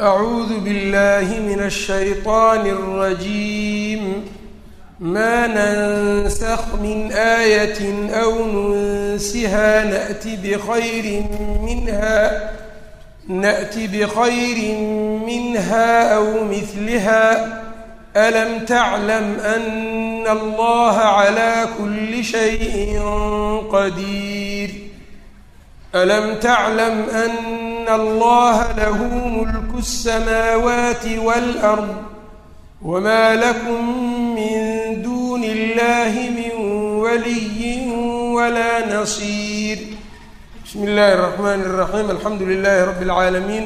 أعوذ بالله من الشيطان الرجيم ما ننسخ من آية أو ننسها نأت بخير منها نأت بخير منها أو مثلها ألم تعلم أن الله على كل شيء قدير ألم تعلم أن الله له ملك السماوات والأرض وما لكم من دون الله من ولي ولا نصير بسم الله الرحمن الرحيم الحمد لله رب العالمين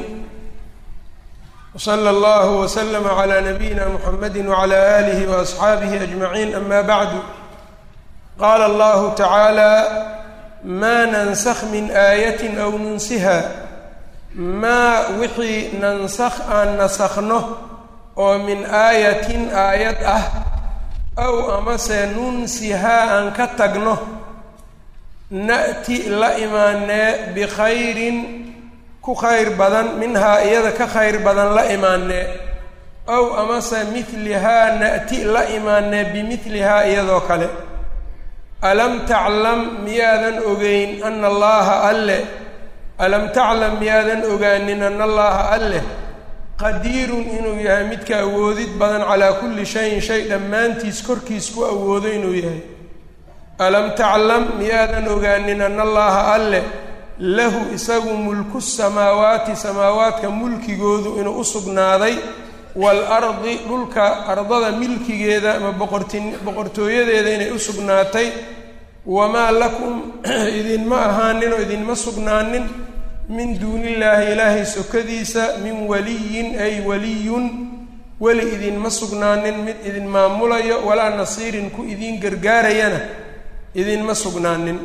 وصلى الله وسلم على نبينا محمد وعلى آله وأصحaabihi أجمعين أما بعد qال الله تعالى ma nansakh min aayatin aw nunsiha maa wixii nansakh aan nasakhno oo min aayatin aayad ah aw amase nunsihaa aan ka tagno na'ti la imaanee bikhayrin ku khayr badan minhaa iyada ka khayr badan la imaanee aw amase midlihaa na'ti la imaanee bimidlihaa iyadoo kale alam taclam miyaadan ogeyn ana allaha alle alam taclam miyaadan ogaanin ana allaha alleh qadiirun inuu yahay midka awoodid badan calaa kulli shayin shay dhammaantiis korkiis ku awoodo inuu yahay alam taclam miyaadan ogaanin ana allaha alleh lahu isagu mulku samaawaati samaawaadka mulkigoodu inuu u sugnaaday waalardi dhulka ardada milkigeeda ama boqortin boqortooyadeeda inay u sugnaatay wamaa lakum idinma ahaanin oo idinma sugnaanin min duunillaahi ilaahay sokadiisa min waliyin ay waliyun weli idinma sugnaanin mid idin maamulayo walaa nasiirin ku idiin gargaarayana idinma sugnaanin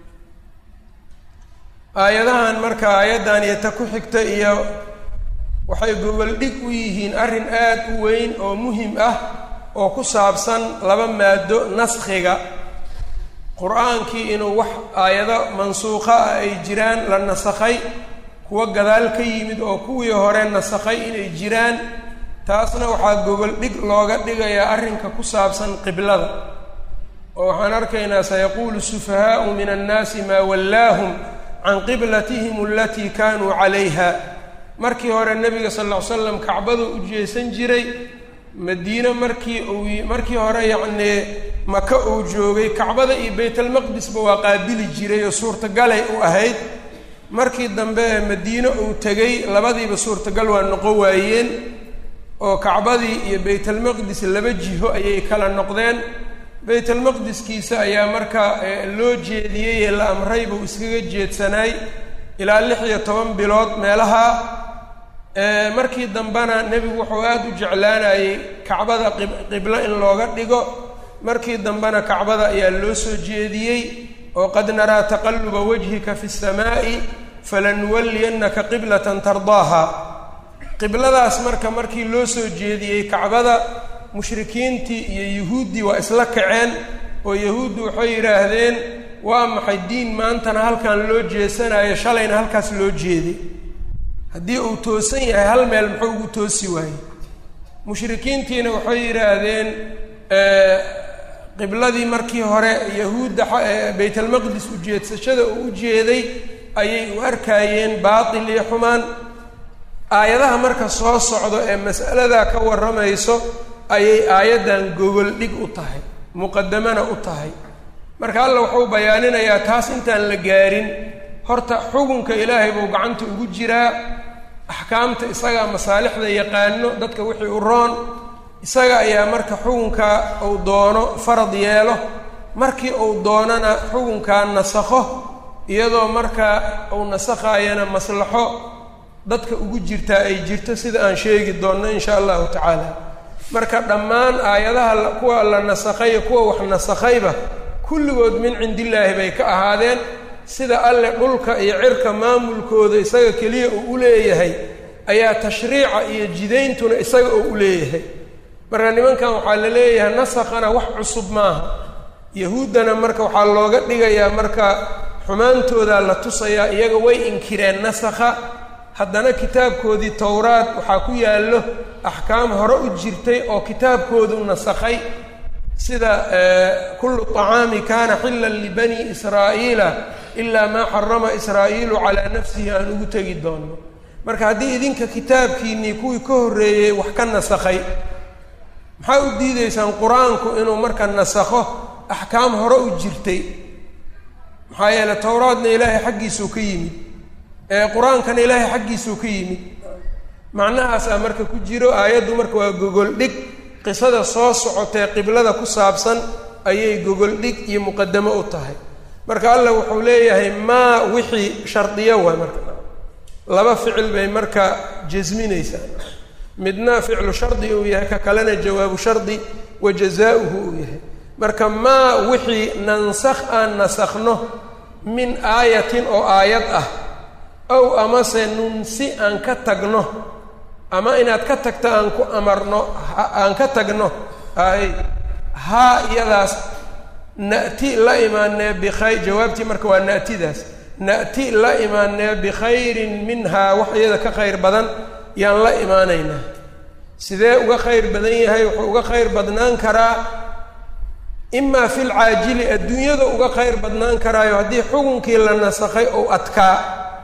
aayadahan marka aayaddan iyo ta ku xigta iyo waxay goboldhig u yihiin arrin aad u weyn oo muhim ah oo ku saabsan laba maado naskhiga qur-aankii inuu wax aayado mansuuqa ah ay jiraan la nasakhay kuwa gadaal ka yimid oo kuwii hore nasakhay inay jiraan taasna waxaa goboldhig looga dhigayaa arrinka ku saabsan qiblada oo waxaan arkaynaa sayaquulu sufahaau min annaasi maa wallaahum can qiblatihim alatii kaanuu calayha markii hore nebiga sal lla ly slam kacbadu u jeesan jiray madiine markii uu markii hore yacnii maka uu joogay kacbada iyo baytalmaqdisba waa qaabili jiray oo suurtagalay u ahayd markii dambe ee madiine uu tegey labadiiba suurtagal waa noqon waayeen oo kacbadii iyo baytalmaqdis laba jiho ayay kala noqdeen baytalmaqdiskiisa ayaa markaa loo jeediyey ee la amray buu iskaga jeedsanaay ilaa lix iyo toban bilood meelaha markii dambena nebigu wuxuu aada u jeclaanayey kacbada qiblo in looga dhigo markii dambena kacbada ayaa loo soo jeediyey oo qad naraa taqalluba wajhika fi samaa'i falanuwalliyannaka qiblatan tardaaha qibladaas marka markii loo soo jeediyey kacbada mushrikiintii iyo yuhuuddii waa isla kaceen oo yahuuddu waxay yidhaahdeen waa maxay diin maantana halkan loo jeesanayo shalayna halkaas loo jeeday haddii uu toosan yahay hal meel muxuu ugu toosi waayey mushrikiintiina waxay yidhaahdeen qibladii markii hore yahuudda baytalmaqdis ujeedsashada uu u jeeday ayay u arkaayeen baatil iyo xumaan aayadaha marka soo socdo ee mas'aladaa ka warramayso ayay aayaddan gogol dhig u tahay muqadamana u tahay marka alla wuxuu bayaaninayaa taas intaan la gaarin horta xukunka ilaahay buu gacanta ugu jiraa axkaamta isagaa masaalixda yaqaano dadka wixii u roon isaga ayaa marka xukunka uu doono farad yeelo markii uu doonana xukunkaa nasakho iyadoo markaa uu nasakhaayana maslaxo dadka ugu jirtaa ay jirto sida aan sheegi doonno insha allahu tacaala marka dhammaan aayadaha kuwa la nasakhay kuwa wax nasakhayba kulligood min cindillaahi bay ka ahaadeen sida alle dhulka iyo cirka maamulkooda isaga keliya uu u leeyahay ayaa tashriica iyo jidayntuna isaga oo u leeyahay marka nimankan waxaa la leeyahay nasakhana wax cusub maaha yahuuddana marka waxaa looga dhigayaa marka xumaantoodaa la tusayaa iyaga way inkireen nasakha haddana kitaabkoodii towraad waxaa ku yaallo axkaam hore u jirtay oo kitaabkoodu nasakhay sida kullu طacaami kana xillan libani israa'iila ilaa maa xarama israa'iilu calaa nafsihi aan ugu tegi doonno marka haddii idinka kitaabkiinnii kuwii ka horreeyey wax ka nasakhay maxaa u diideysaan qur-aanku inuu marka nasakho axkaam hore u jirtay maxaa yeele towraadna ilaahay xaggiisuu ka yimid ee qur-aankana ilaahay xaggiisuu ka yimid macnahaasaa marka ku jiro aayaddu marka waa gogol dhig qisada soo socotee qiblada ku saabsan ayay gogol dhig iyo muqadamo u tahay marka allah wuxuu leeyahay maa wixii shardiyo waay marka laba ficil bay marka jasminaysaa midna ficlu shardi uu yahay ka kalena jawaabu shardi wa jazaa-uhu uu yahay marka maa wixii nansakh aan nasakhno min aayatin oo aayad ah ow amase nunsi aan ka tagno ama inaad ka tagto aan ku amarno aan ka tagno ay haa iyadaas na'ti la imaanee bikhayr jawaabtii marka waa na'tidaas na'ti la imaanee bikhayrin minhaa wax iyada ka khayr badan yaan la imaanaynaa sidee uga khayr badan yahay wuxuu uga khayr badnaan karaa imaa fil caajili adduunyada uga khayr badnaan karaayo haddii xukunkii la nasakhay ou adkaa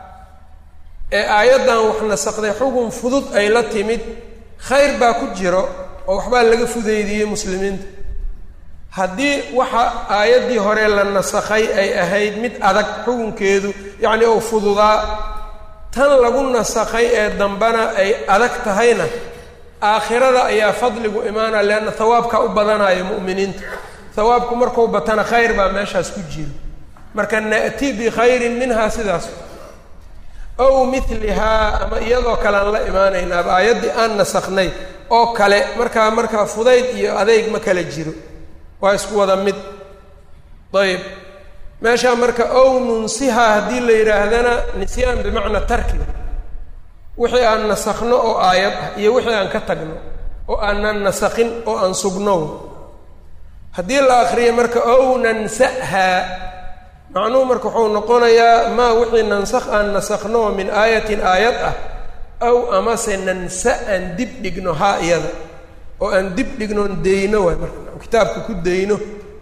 ee aayaddan wax nasakday xukun fudud ay la timid khayr baa ku jiro oo waxbaa laga fudeydiyey muslimiinta haddii waxa aayaddii hore la nasakhay ay ahayd mid adag xukunkeedu yacni ou fududaa tan lagu nasakhay ee dambana ay adag tahayna aakhirada ayaa fadligu imaanaya leanna hawaabkaa u badanayo mu'miniinta hawaabku markuu batana khayr baa meeshaas ku jiro marka na'ti bikhayrin minhaa sidaas ow milihaa ama iyadoo kale aan la imaanaynaaba aayaddii aan nasakhnay oo kale markaa markaa fudayd iyo adeyg ma kala jiro waa isku wada mid ayb meeshaa marka ow nunsihaa haddii la yidhaahdana nisyaan bimacnaa tarkiga wixii aan nasakhno oo aayad ah iyo wixii aan ka tagno oo aanan nasakhin oo aan sugno haddii la akriyo marka ow nansahaa macnuhu marka wuxuu noqonayaa maa wixii nansakh aan nasakhno min aayatin aayad ah aw amase nansa aan dib dhigno haa iyada oo aan dib dhignoon deyno waay marka kitaabka ku deyno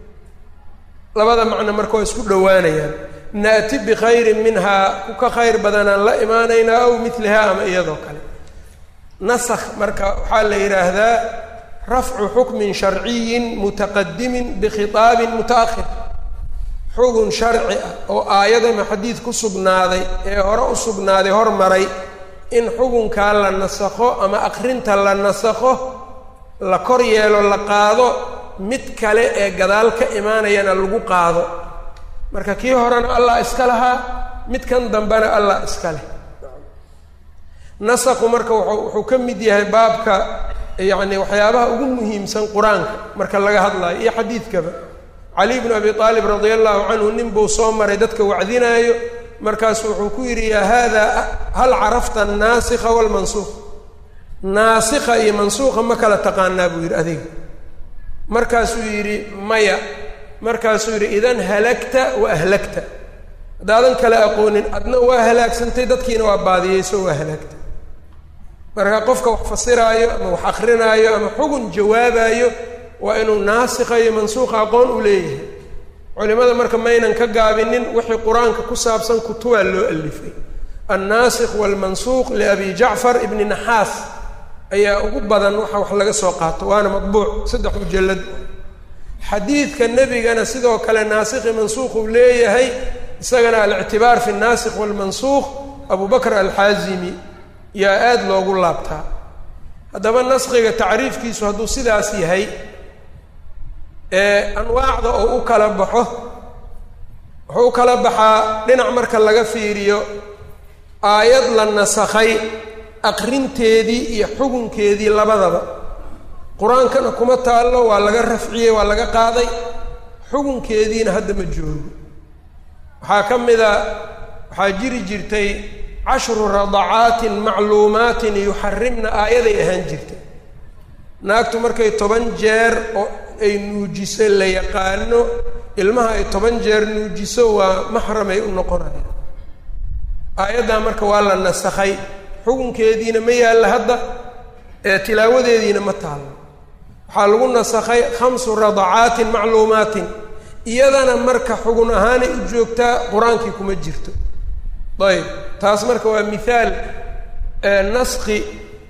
labada macno marka waa isku dhowaanayaan naati bikhayrin minhaa ku ka khayr badanaan la imaanaynaa aw milihaa ama iyadoo kale nasakh marka waxaa la yidhaahdaa rafcu xukmin sharciyin mutaqadimin bikhitaabin muta'ahir xugun sharci ah oo aayad ama xadiid ku sugnaaday ee hore u sugnaaday hormaray in xugunkaa la nasakho ama akrinta la nasakho la kor yeelo la qaado mid kale ee gadaal ka imaanayana lagu qaado marka kii horena allah iska lahaa midkan dambena allah iska leh nasakhu marka wuxuu wuxuu ka mid yahay baabka yacni waxyaabaha ugu muhiimsan qur-aanka marka laga hadlayo iyo xadiidkaba cali bnu abi aalib radia allahu canhu nin buu soo maray dadka wacdinaayo markaasu wuxuu ku yidhi yaa haada hal carafta annaasikha waalmansuuq naasikha iyo mansuuqa ma kala taqaanaa buu yidhi adiga markaasuu yidhi maya markaasuu yidhi idan halagta wa ahlagta haddaadan kala aqoonin adna waa halaagsantay dadkiina waa baadiyeyso waa halaagtay marka qofka wax fasiraayo ama wax akrinaayo ama xugun jawaabaayo waa inuu naasikha iyo mansuuqa aqoon u leeyahay culimada marka maynan ka gaabinin wixii qur-aanka ku saabsan kutubaa loo alifay annaasikh waalmansuuq liabi jacfar ibni naxaas ayaa ugu badan waxa wax laga soo qaato waana madbuuc saddex mujallad xadiidka nebigana sidoo kale naasikhi mansuuq uu leeyahay isagana alictibaar fi naasikh waalmansuuq abu bakr alxaazimi yaa aada loogu laabtaa haddaba naskhiga tacriifkiisu hadduu sidaas yahay ee anwaacda oo u kala baxo wuxuu u kala baxaa dhinac marka laga fiiriyo aayad la nasakhay aqrinteedii iyo xugunkeedii labadaba qur-aankana kuma taallo waa laga rafciyey waa laga qaaday xugunkeediina hadda ma joogo waxaa ka mid a waxaa jiri jirtay cashru radacaatin macluumaatin yuxarimna aayaday ahaan jirtay naagtu markay toban jeer oo ay nuujiso la yaqaano ilmaha ay toban jeer nuujiso waa maxramay u noqonaya aayaddaa marka waa la nasakhay xukunkeediina ma yaalla hadda ee tilaawadeediina ma taallo waxaa lagu nasakhay khamsu radacaatin macluumaatin iyadana marka xugun ahaanay u joogtaa qur-aankii kuma jirto ayb taas marka waa mithaal naski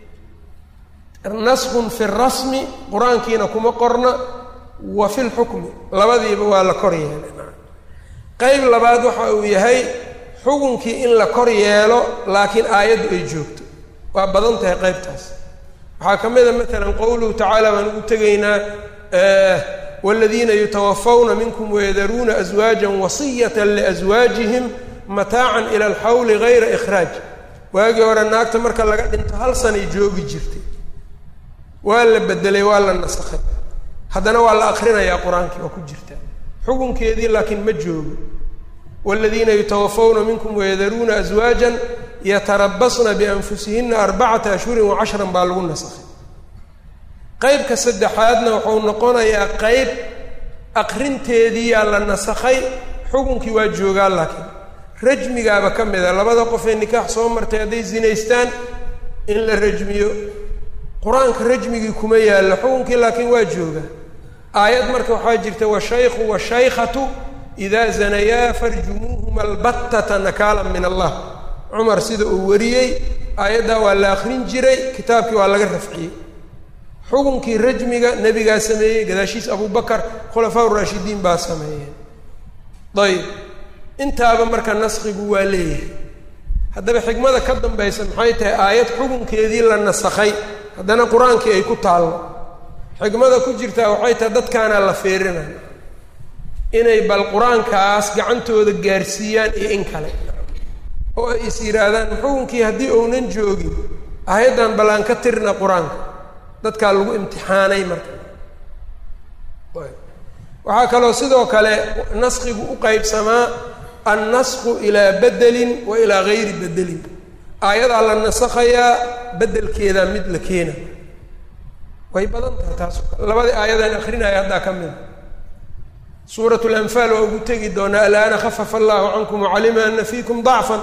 naskun fi rasmi qur-aankiina kuma qorna wa fi lxukmi labadiiba waa la kor yeelay qeyb labaad waxa uu yahay xukunkii in la kor yeelo laakiin aayaddu ay joogto waa badan tahay qeybtaas waxaa ka mid a maalan qowluhu tacaala baan ugu tegaynaa wاladiina yutawafawna minkum wayadaruuna aswaaja wasiyata liaswaajihim mataacan ila alxawli gayra ikhraaj waagii hore naagta marka laga dhinto hal sanay joogi jirtay waa la bedelay waa la nasakhay haddana waa la akrinayaa qur-aankii waa ku jirtaa xukunkeedii laakiin ma joogo wاladiina yutawafawna minkum wayadaruuna aswaaja yatarabasna bianfusihina arbacata ashhurin wacashran baa lagu nasakhay qeybka saddexaadna wuxuu noqonayaa qeyb aqrinteediiyaa la nasakhay xukunkii waa joogaa laakiin rajmigaaba ka mid a labada qofee nikaax soo martay hadday zinaystaan in la rajmiyo qur-aanka rajmigii kuma yaallo xukunkii laakiin waa joogaa aayad marka waxaa jirta washaykhu washaykhatu idaa zanayaa farjumuuhuma albattata nakaalan min allah cumar sida uu wariyey aayaddaa waa la akrin jiray kitaabkii waa laga rafciyey xukunkii rajmiga nebigaa sameeyey gadaashiis abubakar khulafaa uraashidiin baa sameeyeen ayb intaaba marka naskigu waa leeyahay haddaba xikmada ka dambaysa maxay tahay aayad xukunkeedii la nasakhay haddana qur-aankii ay ku taallo xikmada ku jirtaa waxay tahay dadkaanaa la feerinaya inay bal qur-aankaas gacantooda gaarsiiyaan iyo in kale oo ay is yidhaahdaan xukunkii haddii uunan joogin aayaddan bal aan ka tirna qur-aanka dadkaa lagu imtixaanay marka waxaa kaloo sidoo kale naskigu u qeybsamaa annasku ilaa bedelin wa ilaa gayri bedelin aayadaa la nasakhayaa bedelkeedaa mid la keena way badan tahay taas labadii aayadaan akrinaya haddaa ka mida suurat lanfaal waa ugu tegi doonaa alaana khafafa allahu cankum wacalima ana fiikum dacfan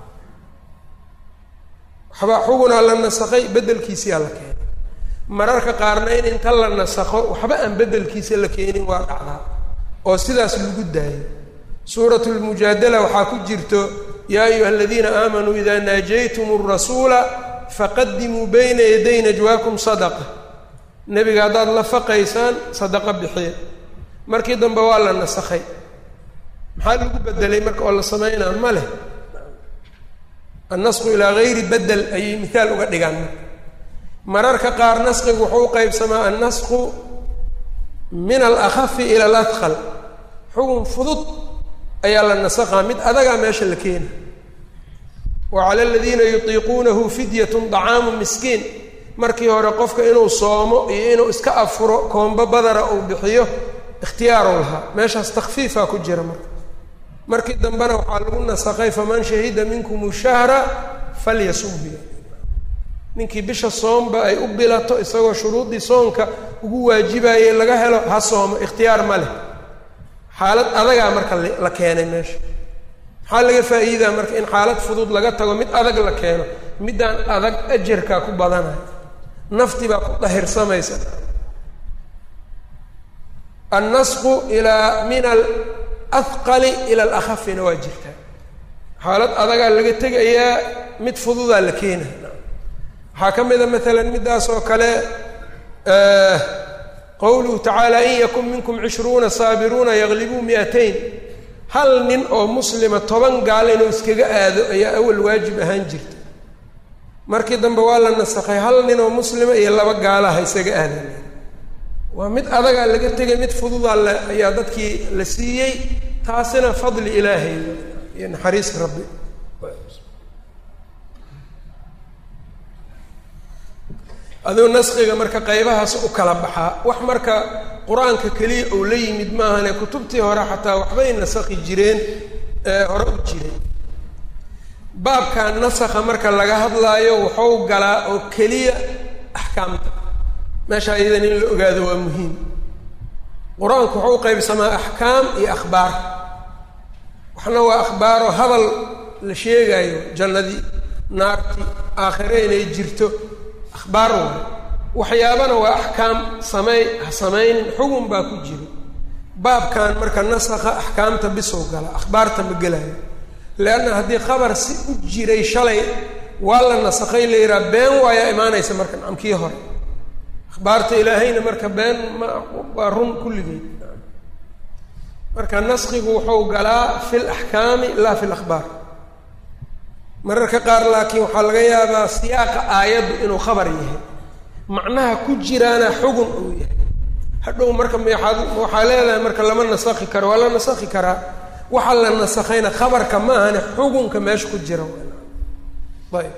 waxbaa xugunaa la nasakhay bedelkiisiyaa la keenay mararka qaarna in inta la nasakho waxba aan bedelkiisa la keenin waa dhacdaa oo sidaas lagu daayo suurat lmujaadala waxaa ku jirto yaa ayuha aladiina aamanuu idaa naajaytum rasuula faqadimuu bayna yaday najwaakum sadaqa nebiga haddaad la faqaysaan sadaqo bixiya markii dambe waa la nasakhay maxaa lagu bedelay marka oo la sameynaa ma leh annasku ilaa gayri bedel ayay mithaal uga dhigaan mararka qaar naskigu wuxuu u qeybsamaa annasku min alakhafi ila aladqal xukun fudud ayaa la nasakhaa mid adagaa meesha la keena wa cala aladiina yutiiquunahu fidyatun dacaamu miskiin markii hore qofka inuu soomo iyo inuu iska afuro koombo badara uu bixiyo ikhtiyaaru lahaa meeshaas takfiifaa ku jira marka markii dambena waxaa lagu nasakhay faman shahida minkum shahra falyasum biya ninkii bisha soomba ay u bilato isagoo shuruuddii soonka ugu waajibayey laga helo ha soomo ikhtiyaar ma leh xaalad adagaa marka la keenay meesha maxaa laga faa'iidaa marka in xaalad fudud laga tago mid adag la keeno middaan adag ajarkaa ku badanayo nafti baa ku dahirsamaysa annasqu ilaa min alahqali ila alakhafina waa jirtaa xaalad adagaa laga tegayaa mid fududaa la keenaya waxaa ka mida maalan middaas oo kale qowluhu tacaala in yakun minkum cishruuna saabiruuna yaglibuu mi'atayn hal nin oo muslima toban gaal inuu iskaga aado ayaa awal waajib ahaan jirta markii dambe waa la nasakhay hal nin oo muslima iyo laba gaalaha isaga aadan waa mid adagaa laga tegay mid fududaa la ayaa dadkii la siiyey taasina fadli ilaahay iyo naxariis rabbi aduu naskiga marka qaybahaas u kala baxaa wax marka qur-aanka keliya ou la yimid maahane kutubtii hore xataa waxbay nasakhi jireen hore u jiray baabka nasakha marka laga hadlaayo wuxuu galaa oo keliya axkaamta meesha iyadan in la ogaado waa muhiim qur-aanku wuxuu u qaybsamaa axkaam iyo akhbaar waxna waa akhbaaro hadal la sheegaayo jannadii naarti aakhire inay jirto akhbaar waay waxyaabana waa axkaam sameey ha samaynin xugun baa ku jiro baabkan marka nasakha axkaamta bisow gala akhbaarta ma gelayo leanna haddii khabar si u jiray shalay waa la nasakhay la yidhaha been waayaa imaanaysa marka nacamkii hore akhbaarta ilaahayna marka been ma waa run kulligeed marka naskigu wuxuu galaa fi laxkaami laa fi lakhbaar mararka qaar laakiin waxaa laga yaabaa siyaaqa aayaddu inuu khabar yahay macnaha ku jiraana xugun uu yahay hadhow marka meaad waxaa leedahay marka lama nasakhi karo waa la nasakhi karaa waxaa la nasakhayna khabarka ma ahane xugunka meesha ku jira ayb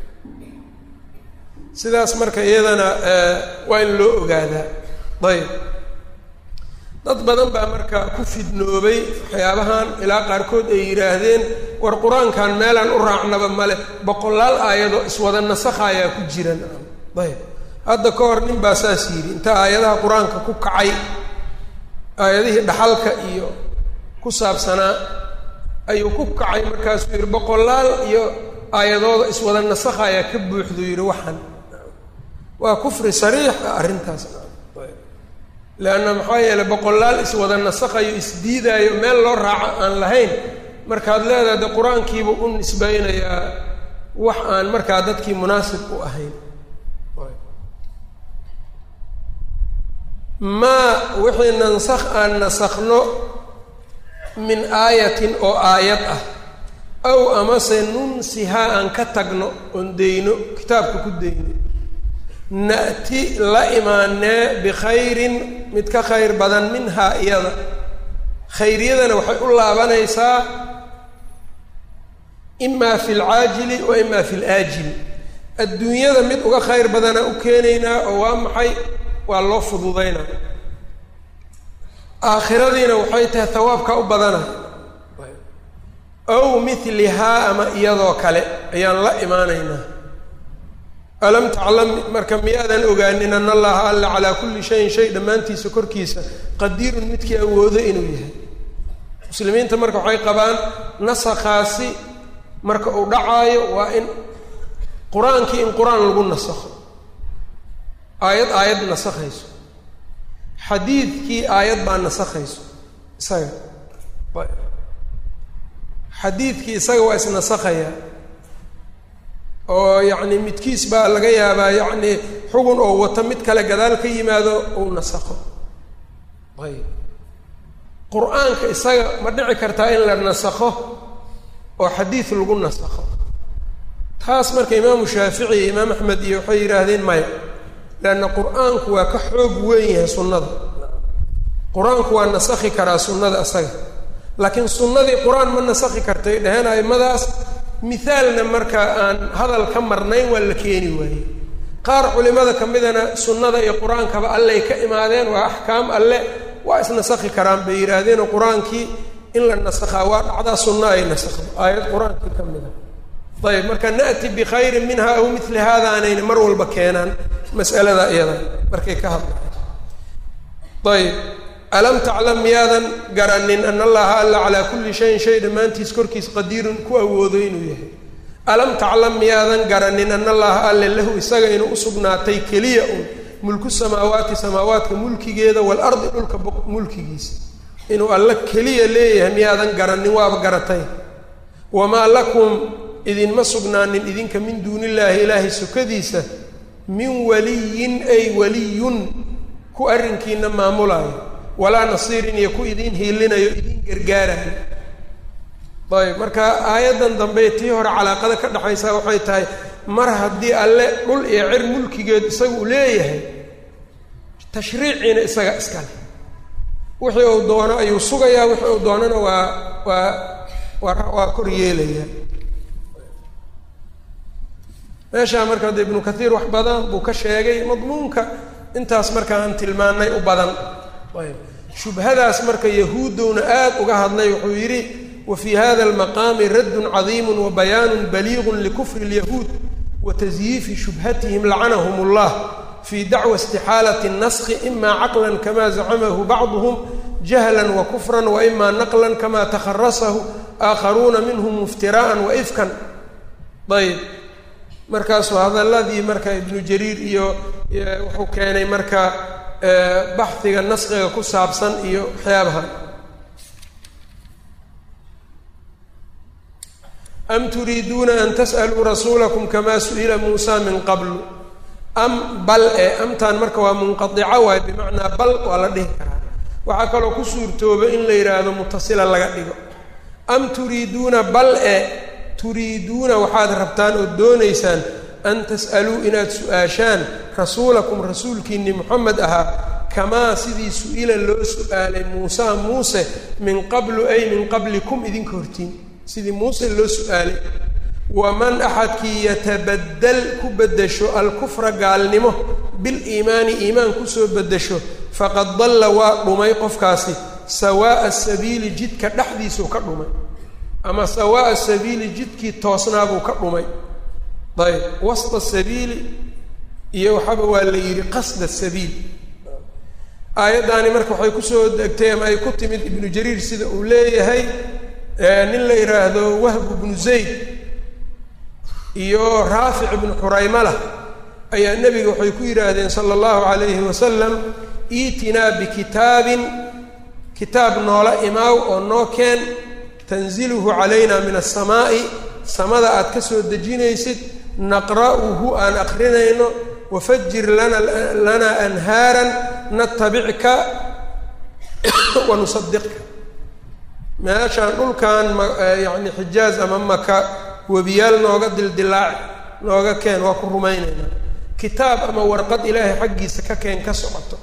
sidaas marka iyadana waa in loo ogaadaa ayb dad badan baa marka ku fidnoobay waxyaabahan ilaa qaarkood ay yidhaahdeen war qur-aankan meelaan u raacnaba male boqolaal aayadoo iswada nasakhayaa ku jiran ayb hadda ka hor nin baa saas yidhi inta aayadaha qur-aanka ku kacay aayadihii dhaxalka iyo ku saabsanaa ayuu ku kacay markaasuu yidhi boqolaal iyo aayadooda iswada nasakhayaa ka buuxduu yidhi waxan waa kufri sariix ah arrintaas leanna maxaa yeeley boqolaal iswada nasakhayo isdiidaayo meel loo raaco aan lahayn markaad leedahay de qur-aankiiba u nisbaynayaa wax aan markaa dadkii munaasib u ahayn maa wixii nansakh aan nasakhno min aayatin oo aayad ah aw amase nunsihaa aan ka tagno oon deyno kitaabka ku deyno na'ti la imaanee bikhayrin mid ka khayr badan minhaa iyada khayryadana waxay u laabanaysaa imaa fi lcaajili wa imaa fi laajili adduunyada mid uga khayr badanaa u keenaynaa oo waa maxay waa loo fududaynaa aakhiradiina waxay tahay hawaabka u badanay aw milihaa ama iyadoo kale ayaan la imaanaynaa alam taclam marka miyaadan ogaanin an allaha alla calaa kulli shayin shay dhammaantiisa korkiisa qadiirun midkii awoodo inuu yahay muslimiinta marka waxay qabaan nasakhaasi marka uu dhacaayo waa in qur-aankii in qur-aan lagu nasakho aayad aayad nasakhayso xadiidkii aayad baa nasakhayso isaga xadiidkii isaga waa isnasakhayaa oo yacni midkiis baa laga yaabaa yacni xugun oo wato mid kale gadaal ka yimaado uu nasakho ayb qur-aanka isaga ma dhici kartaa in la nasakho oo xadiid lagu nasakho taas marka imaamu shaafici iyo imaam axmed iyo waxay yidhaahdeen maya leanna qur-aanku waa ka xoog weyn yahay sunnada qur-aanku waa nasakhi karaa sunnada isaga laakiin sunnadii qur-aan ma nasakhi kartay dheheen aimadaas mithaalna marka aan hadal ka marnayn waa la keeni waayey qaar culimada ka midana sunnada iyo qur-aankaba alley ka imaadeen waa axkaam alle waa isnasakhi karaan bay yidhaahdeenoo qur-aankii in la nasakhaa waa dhacdaa sunna ay nasakhdo aayad qur-aankii ka mid a ayb marka na'ti bikhayrin minha aw mili hada aanayna mar walba keenaan mas'alada iyada markay ka hadlayan ayb alam taclam miyaadan garanin ana allaha alla calaa kulli shayin shay dhammaantiis korkiis qadiirun ku awoodo inuu yahay alam taclam miyaadan garanin ana allaha alle lahu isaga inuu usugnaatay keliya un mulku samaawaati samaawaadka mulkigeeda waalardi dhulka mulkigiisa inuu alla keliya leeyahay miyaadan garanin waaba garatay wamaa lakum idinma sugnaanin idinka min duuni illaahi ilaahay sokadiisa min waliyin ay waliyun ku arrinkiina maamulaayo walaa nasiirin iyo ku idiin hiilinayo idiin gargaarayo ayb marka aayaddan dambe tii hore calaaqada ka dhexaysaa waxay tahay mar haddii alle dhul iyo cir mulkigeed isaga uu leeyahay tashriiciina isaga iskale wixii uu doono ayuu sugayaa wixii uu doonana waa waa waa waa kor yeelayaa meeshaa marka hadda ibnu kathiir wax badan buu ka sheegay madmuunka intaas marka aan tilmaanay u badan ayb shubhadaas marka yahuuddowna aad uga hadlay wuxuu yidhi wa fii hada almaqaami raddun cadiimu wa bayaanun baliiqun likufri اlyahuud wa tasyiifi shubhatihim lacanahum اllah fii dacwa istixaalati اnaskhi ima caqlan kama zacamahu bacduhum jahlan wa kufran wa ima naqlan kama takharasahu aakharuuna minhum iftira'an wa ifkan ayb markaasuu hadalladii marka ibnu jariir iyo wuxuu keenay marka baxdiga naskiga ku saabsan iyo waxyaabahan am turiiduuna an tas'aluu rasuulakum kamaa su'ila muusa min qablu am bal e amtaan marka waa munqadica waay bimacnaa bal waa la dhihi karaa waxaa kaloo ku suurtooba in la yidhaahdo mutasila laga dhigo am turiiduuna bal e turiiduuna waxaad rabtaan oo doonaysaan an tas'aluu inaad su-aashaan rasuulakum rasuulkiinni moxamed ahaa kamaa sidii su-ila loo su-aalay muusa muuse min qablu ay min qablikum idinka hortiin sidii muuse loo su-aalay waman axadkii yatabadal ku beddesho alkufra gaalnimo biliimaani iimaan kusoo beddesho faqad dalla waa dhumay qofkaasi sawaa'a sabiili jidka dhexdiisuu ka dhumay ama sawaa'a sabiili jidkii toosnaabuu ka dhumay ayb wasta sabiili iyo waxaaba waa la yidhi qasda sabiil aayaddaani marka waxay kusoo degtay ama ay ku timid ibnu jariir sida uu leeyahay nin la yidhaahdo wahb ibnu zayd iyo raafic ibnu xuraymala ayaa nebiga waxay ku yidhaahdeen sala allahu calayhi wasalam iitinaa bikitaabin kitaab noola imaaw oo noo keen tanziluhu calayna min asamaa'i samada aad ka soo dejinaysid naqra'uhu aan aqrinayno wafajir lana lanaa anhaaran natabicka wa nusadiqka meeshaan dhulkan ma yacni xijaaz ama maka webiyaal nooga dildilaaci nooga keen waa ku rumaynaynaa kitaab ama warqad ilaahay xaggiisa ka keen ka socoto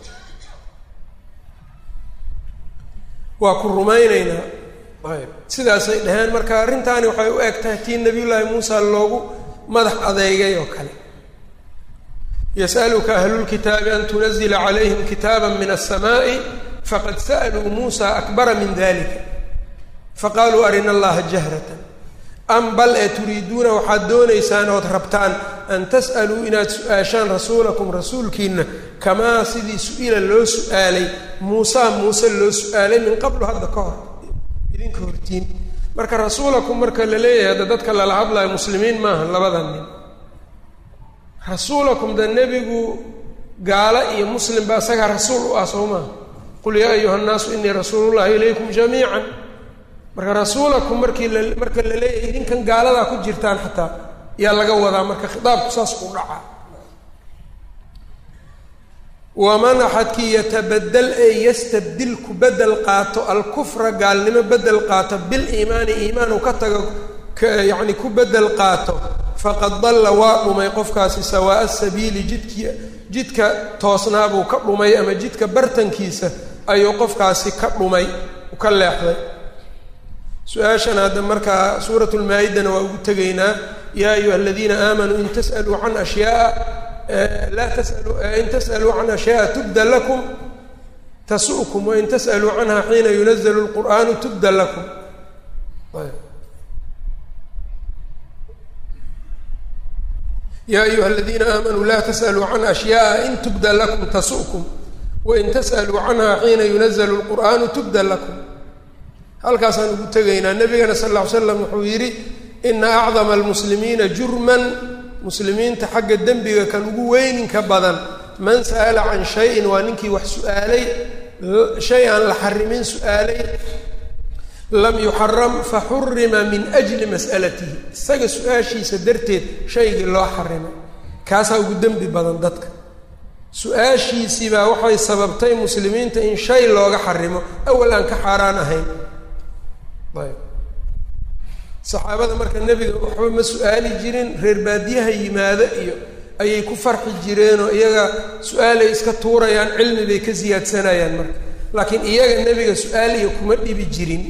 waa ku rumaynaynaa ayb sidaasay dhaheen marka arrintaani waxay u eg tahay tii nabiyullaahi muusa loogu madax adeegay oo kale yas'aluka ahlulkitaabi an tunazila calayhim kitaaba min aلsamaaءi faqad sa'luu muusa akbara min dalika faqaaluu arina allaha jahratan am bal ee turiiduuna waxaad doonaysaan ood rabtaan an tas'aluu inaad su-aashaan rasuulakum rasuulkiina kamaa sidii su-ila loo su-aalay muusa muuse loo su-aalay min qablu hadda ka hor idinka hortiin marka rasuulakum marka la leeyahay hadda dadka lala hadlayo muslimiin maaha labada nin rasuulakum da nebigu gaalo iyo muslim ba isagaa rasuul u ah soo maaha qul yaa ayuha nnaasu inii rasuulullahi ilaykum jamiican marka rasuulakum markii la marka la leeyahay idinkan gaaladaa ku jirtaan xataa yaa laga wadaa marka khitaabku saas u dhacaa waman axadkii yatabadel ee yastabdil ku bedel qaato alkufra gaalnimo bedel qaato biliimaani iimaan uu ka tago yacni ku bedel qaato faqad dalla waa dhumay qofkaasi sawaa'a sabiili jidkii jidka toosnaabuu ka dhumay ama jidka bartankiisa ayuu qofkaasi ka dhumay ka leexday su-aashan hadda markaa suurat lmaa-idana waa ugu tegaynaa yaa ayuha aladiina aamanuu in tas'aluu can ashyaaa laa tasalu in tas'aluu can ashyaaa tubda lakum tasu'kum wain tas'aluu canha xiina yunazalu lqur'aanu tubda lakum ya ayuha aladiina aamanuu laa tas'aluu can ashyaaa in tubda lakum tasu'kum wain tas'aluu canha xiina yunazalu lqur'aanu tubda lakum halkaasaan ugu tegaynaa nabigana sal lla ly slam wuxuu yidhi ina acdama almuslimiina jurman muslimiinta xagga dembiga kan ugu weyninka badan man sa'ala can shayin waa ninkii wax su-aalay shay aan la xarimin su-aalay lam yuxaram faxurima min ajli mas'alatihi isaga su-aashiisa darteed shaygii loo xarimay kaasaa ugu dembi badan dadka su-aashiisiibaa waxay sababtay muslimiinta in shay looga xarimo awal aan ka xaaraan ahayn ayb saxaabada marka nebiga waxba ma su-aali jirin reer baadiyaha yimaado iyo ayay ku farxi jireenoo iyaga su-aalay iska tuurayaan cilmi bay ka siyaadsanayaan marka laakiin iyaga nebiga su-aal iyo kuma dhibi jirin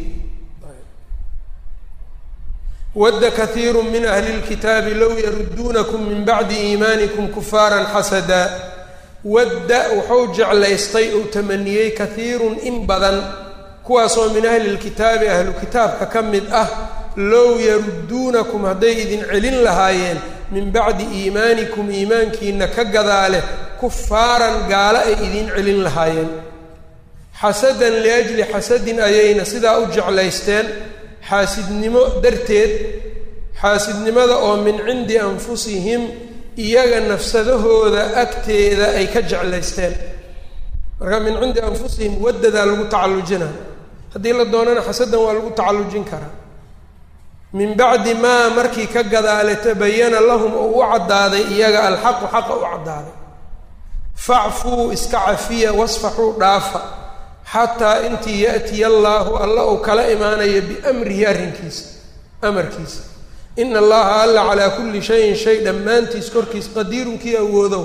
wadda kaiiru min ahli lkitaabi low yaruduunakum min bacdi iimaanikum kufaaran xasadaa wadda wuxuu jeclaystay ou tamaniyey kaiirun in badan kuwaasoo min ahli lkitaabi ahlu kitaabka ka mid ah low yarudduunakum hadday idin celin lahaayeen min bacdi iimaanikum iimaankiina ka gadaale kufaaran gaalo ay idin celin lahaayeen xasadan liajli xasadin ayayna sidaa u jeclaysteen xaasidnimo darteed xaasidnimada oo min cindi anfusihim iyaga nafsadahooda agteeda ay ka jeclaysteen marka min cindi anfusihim wadadaa lagu tacallujina haddii la doonana xasadan waa lagu tacallujin karaa min bacdi maa markii ka gadaale tabayana lahum oo u caddaaday iyaga alxaqu xaqa u caddaaday facfuu iska cafiya wasfaxuu dhaafa xataa intii ya'tiya allaahu alla uu kala imaanayo biamrihi arrinkiisa amarkiisa ina allaha alla calaa kulli shayin shay dhammaantiis korkiis qadiirun kii awoodo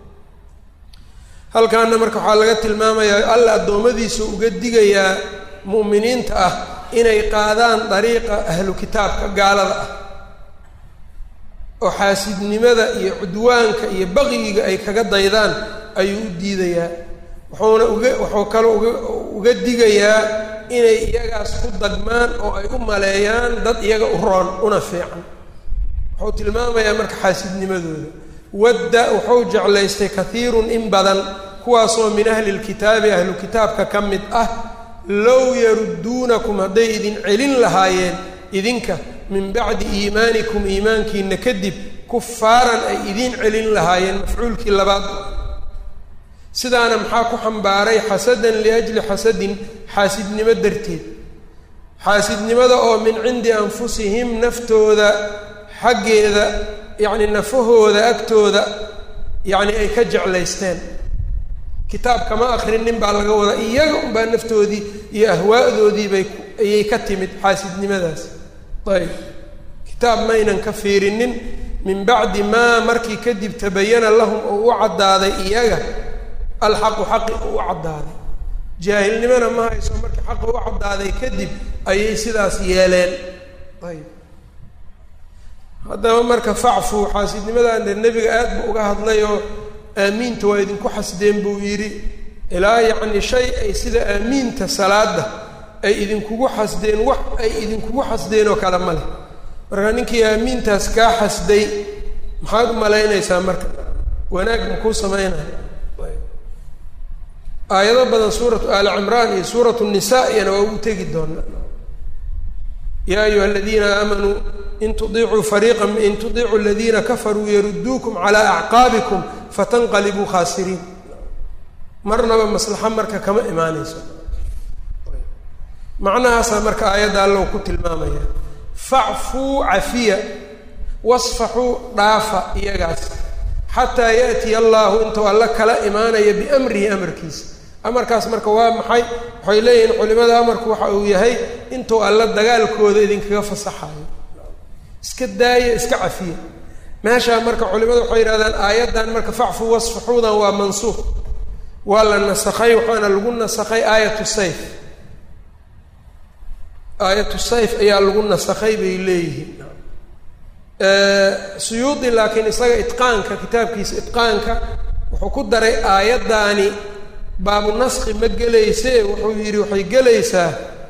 halkaana marka waxaa laga tilmaamayaa alla addoommadiisa uga digayaa mu'miniinta ah inay qaadaan dariiqa ahlu kitaabka gaalada ah oo xaasidnimada iyo cudwaanka iyo baqiyiga ay kaga daydaan ayuu u diidayaa wuxuuna uga wuxuu kaloo uga uga digayaa inay iyagaas ku dagmaan oo ay u maleeyaan dad iyaga u roon una fiican wuxuu tilmaamayaa marka xaasidnimadooda wadda wuxuu jeclaystay kaiirun in badan kuwaasoo min ahli lkitaabi ahlu kitaabka ka mid ah low yarudduunakum hadday idin celin lahaayeen idinka min bacdi iimaanikum iimaankiina kadib kufaaran ay idiin celin lahaayeen mafcuulkii labaad sidaana maxaa ku xambaaray xasadan liajli xasadin xaasidnimo darteed xaasidnimada oo min cindi anfusihim naftooda xaggeeda yacni nafahooda agtooda yacni ay ka jeclaysteen kitaab kama akrinin baa laga wadaa iyaga unbaa naftoodii iyo ahwaadoodii bay ayay ka timid xaasidnimadaas ayb kitaab maynan ka fiirinin min bacdi maa markii kadib tabayana lahum oo u caddaaday iyaga alxaqu xaqi u caddaaday jaahilnimona ma hayso markii xaqi u caddaaday kadib ayay sidaas yeeleen ayb haddaba marka facfu xaasidnimadan dee nebiga aad buu uga hadlay oo aamiinta waa idinku xasdeen buu yidhi ilaa yacni shay ay sida aamiinta salaada ay idinkugu xasdeen wax ay idinkugu xasdeen oo kale ma leh marka ninkii aamiintaas kaa xasday maxaad u malaynaysaa marka wanaag makuu samaynayo aayado badan suuratu aali cimraan iyo suuratu nisaa iyana waa ugu tegi doonaa yaa ayuha aladiina aamanuu in tudiicuu fariiqa in tudiicuu aladiina kafaruu yarudduukum calaa acqaabikum fatanqalibuu khaasiriin marnaba maslaxo marka kama imaanayso macnahaasaa marka aayadda allow ku tilmaamaya facfuu cafiya wasfaxuu dhaafa iyagaas xataa yaatiya allaahu intuu alla kala imaanaya biamrihi amarkiisa amarkaas marka waa maxay waxay leeyihiin culimada amarku waxa uu yahay intuu alla dagaalkooda idinkaga fasaxayo iska daaya iska cafiya meeshaa marka culimadu waxay yidhahdaan aayaddan marka facfu wasfaxuudan waa mansuuq waa la nasakhay waxaana lagu nasakhay aayatu sayf aayatu sayf ayaa lagu nasakhay bay leeyihiin suyuudi laakiin isaga itqaanka kitaabkiisa itqaanka wuxuu ku daray aayaddaani baabu naski ma gelayse wuxuu yidhi waxay gelaysaa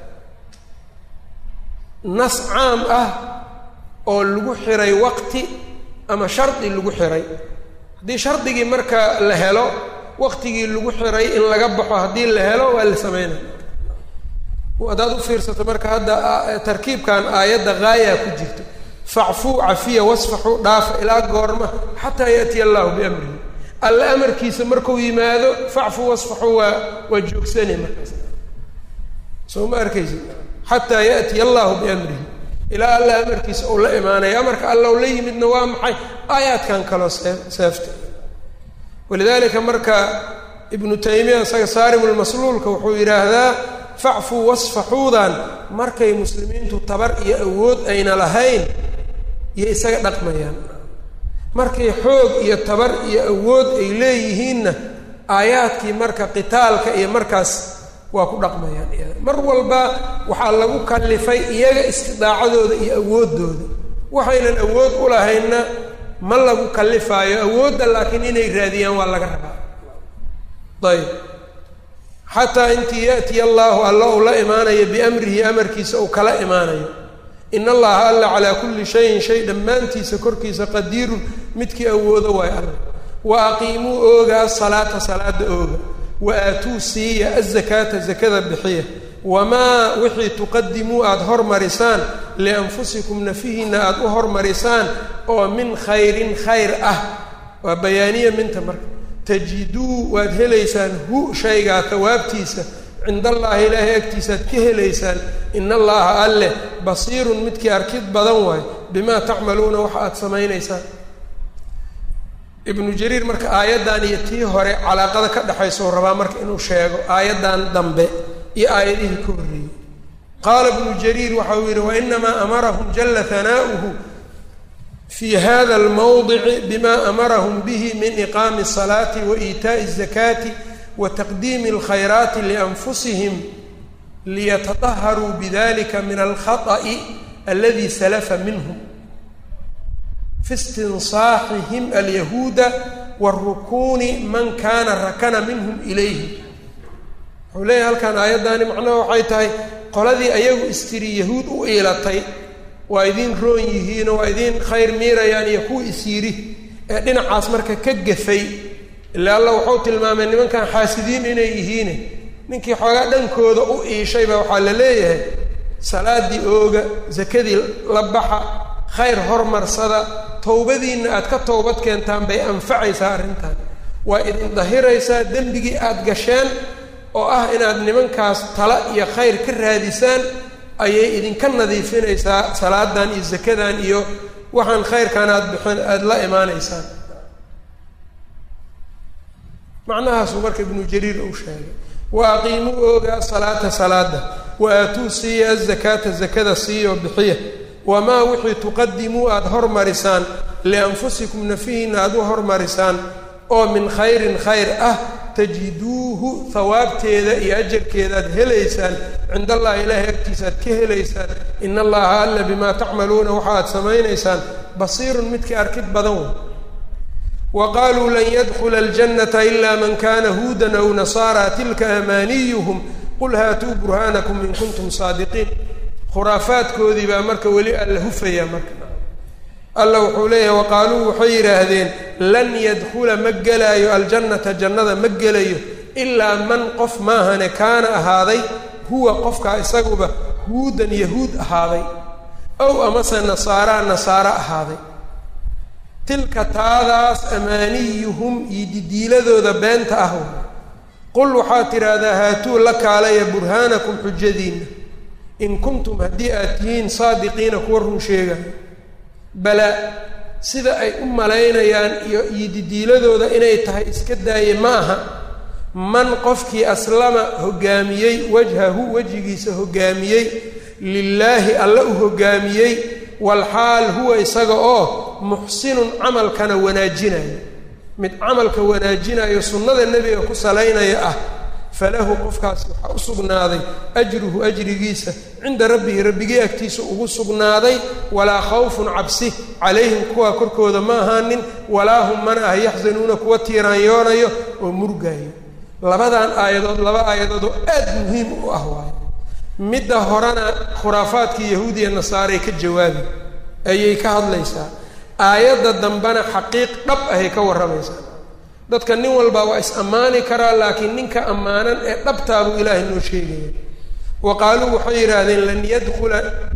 nas caam ah oo lagu xiray waqti ama shardi lagu xiray haddii shardigii marka la helo waqtigii lagu xiray in laga baxo haddii la helo waa la sameynaya haddaad u fiirsato marka hadda tarkiibkan aayadda gaayaa ku jirto facfuu cafiya wasfaxuu dhaafa ilaa goorma xataa yaatiya allahu biamrihi alla amarkiisa markuu yimaado facfuu wasfaxuu waa waa joogsane markaas soo ma arkaysi xataa yaatiya allahu biamrihi ilaa alla amarkiisa uu la imaanaya amarka alla u la yimidna waa maxay aayaadkan kaloo see seefta walidaalika marka ibnu taymiya isaga saarimulmasluulka wuxuu yidhaahdaa facfuu wasfaxuudan markay muslimiintu tabar iyo awood ayna lahayn iyo isaga dhaqmayaan markay xoog iyo tabar iyo awood ay leeyihiinna aayaadkii marka qitaalka iyo markaas waa ku dhaqmayaan iyada mar walba waxaa lagu kallifay iyaga istidaacadooda iyo awooddooda waxaynan awood u lahaynna ma lagu kallifaayo awoodda laakiin inay raadiyaan waa laga rabaa ayb xataa intii yaatiya allaahu alla uu la imaanayo biamrihi amarkiisa uu kala imaanayo in allaha alla calaa kulli shayin shay dhammaantiisa korkiisa qadiirun midkii awoodo waayo alla wa aqiimuu ooga asalaata salaada ooga wa aatuu siiya azakaata zakada bixiya wamaa wixii tuqadimuu aada hormarisaan lianfusikum nafihiinna aada u hormarisaan oo min khayrin khayr ah waa bayaaniya minta marka tajiduu waad helaysaan hu shaygaa tawaabtiisa cind allaahi ilaahay agtiisaaad ka helaysaan in allaha alleh basiirun midkii arkid badan waayo bimaa tacmaluuna waxa aada samaynaysaan ibnu jariir marka aayaddan iyo tii hore calaaqada ka dhexaysa u rabaa marka inuu sheego aayaddan dambe iyo aayadihii ka horreeyey qaala ibnu jariir waxa uu yidhi wainamaa amarahum jala hanaa'uhu fi hada almawdici bima amarahum bihi min iqaami الsalaati wa iitaaءi الzakaati wa taqdiimi اlkhayraati lianfusihim liyatadaharuu bidalika min alkhaطأi aladi salafa minhum fi istinsaaxihim alyahuuda warukuuni man kana rakana minhum ilayhi wuxuu leeyahay halkan aayaddaani macnaha waxay tahay qoladii ayagu istiri yahuud u iilatay waa idiin roon yihiinoo waa idiin khayr miirayaan iyo kuwa isyiri ee dhinacaas marka ka gafay ila alla wuxuu tilmaamay nimankan xaasidiin inay yihiine ninkii xoogaa dhankooda u iishayba waxaa la leeyahay salaadii ooga sakadii la baxa khayr hormarsada towbadiinna aad ka towbad keentaan bay anfacaysaa arrintan waa idin dahiraysaa dembigii aada gasheen oo ah inaad nimankaas tala iyo khayr ka raadisaan ayay idinka nadiifinaysaa salaadan iyo zakadan iyo waxaan khayrkan aada bixin aada la imaanaysaan macnahaasuu marka ibnu jariir uu sheegay wa aqiimuu ooga asalaata salaada wa aatuu siiya azakaata zakada siiyo bixiya wamaa wixii tuqadimuu aada hormarisaan lianfusikum nafihiinna aada u hormarisaan oo min khayrin khayr ah tajiduuhu hawaabteeda iyo ajarkeeda aad helaysaan cind allahi ilaahay agtiisa aad ka helaysaan in allaha alla bimaa tacmaluuna waxa aad samaynaysaan basiirun midkii arkid badan wey wa qaaluu lan yadkula aljannata ila man kana huudan aw nasaara tilka amaaniyuhum qul haatuu burhaanakum in kuntum saadiqiin khuraafaadkoodii baa marka weli alla hufaya marka alla wuxuu leeyahay waqaaluu waxay yidhaahdeen lan yadkula ma gelaayo aljannata jannada ma gelayo ilaa man qof maahane kaana ahaaday huwa qofkaa isaguba huudan yahuud ahaaday ow amase nasaaraa nasaaro ahaaday tilka taadaas amaaniyuhum iyo didiiladooda beenta ah qul waxaad tidhaahdaa haatuu la kaalaya burhaanakum xujadiinna in kuntum haddii aad tihiin saadiqiina kuwa run sheegayo bala sida ay u malaynayaan iyo iyo didiiladooda inay tahay iska daaye ma aha man qofkii aslama hoggaamiyey wajhahu wejigiisa hoggaamiyey lilaahi alle u hoggaamiyey walxaal huwa isaga oo muxsinun camalkana wanaajinayo mid camalka wanaajinayo sunnada nebiga ku salaynaya ah falahu qofkaasi waxaa u sugnaaday ajruhu ajrigiisa cinda rabbihi rabbigii agtiisa ugu sugnaaday walaa khawfun cabsi calayhim kuwaa korkooda ma ahaanin walaa hum mana ah yaxzanuuna kuwa tiiraanyoonayo oo murgaayo labadan aayadood laba aayadood oo aad muhiim u ah waayo midda horena khuraafaadkii yahuudiya nasaaray ka jawaabi ayay ka hadlaysaa aayadda dambena xaqiiq dhab ahay ka warramaysaa dadka nin walba waa is ammaani karaa laakiin ninka ammaanan ee dhabtaabuu ilaahay noo sheegaya wa qaaluu waxay yidhaahdeen lan yadkula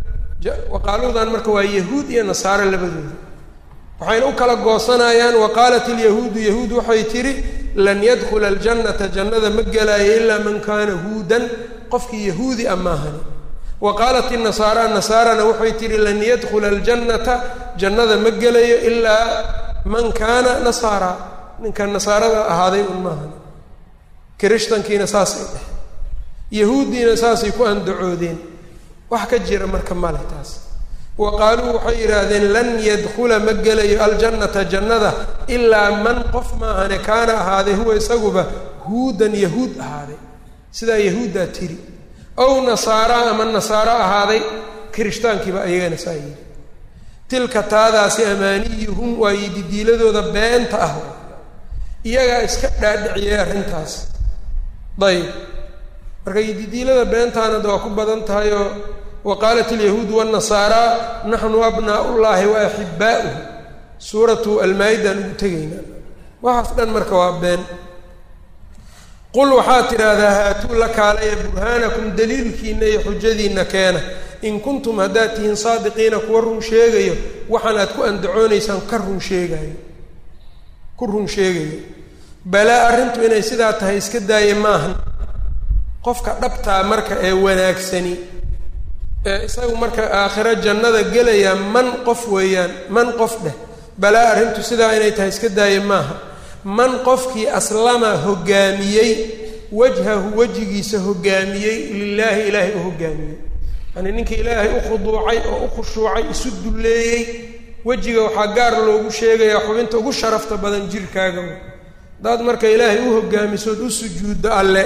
waqaaluudan marka waa yahuud iyo nasaaro labadooda waxayna u kala goosanayaan wa qaalat ilyahuudu yahuud waxay tidhi lan yadkula aljannata jannada ma gelaayo ilaa man kaana huudan qofkii yahuudi a maahani wa qaalat inasaara nasaarana waxay tidhi lan yadkula aljannata jannada ma gelayo ilaa man kaana nasaara ninka nasaarada ahaaday un maahan kirishtankiina saasay dheh yahuuddiina saasay ku andacoodeen wax ka jira marka male taas wa qaaluu waxay yidhaahdeen lan yadkula ma gelayo aljannata jannada ilaa man qof maahane kaana ahaaday huwa isaguba huudan yahuud ahaaday sidaa yahuuddaa tiri ow nasaara ama nasaaro ahaaday kirishtaankiiba ayagana saa yidhi tilka taadaasi amaaniyuhum waayo didiiladooda beenta ah iyagaa iska dhaadhiciyay arrintaas dayib marka didiilada beentaana de waa ku badan tahay oo wa qaalat alyahuudu waannasaara naxnu abnaa'ullaahi wa axibbaa'uhu suuratu almaa-idaan ugu tegayna waxaas dhan marka waa been qul waxaad tidhaahdaa haatuu la kaalaya burhaanakum daliilkiina iyo xujadiinna keena in kuntum haddaad tihiin saadiqiina kuwa run sheegayo waxaan aad ku andacoonaysaan ka run sheegayo ku run sheegayo balaa arrintu inay sidaa tahay iska daaye maahan qofka dhabtaa marka ee wanaagsani ee isagu marka aakhiro jannada gelaya man qof weeyaan man qof dheh balaa arrintu sidaa inay tahay iska daaye maaha man qofkii aslama hoggaamiyey wajhahu wejigiisa hoggaamiyey lilaahi ilaahay u hoggaamiyey yani ninkii ilaahay u khuduucay oo u khushuucay isu dulleeyey wejiga waxaa gaar loogu sheegayaa xubinta ugu sharafta badan jirkaaga haddaad marka ilaahay u hoggaamisood u sujuuddo alle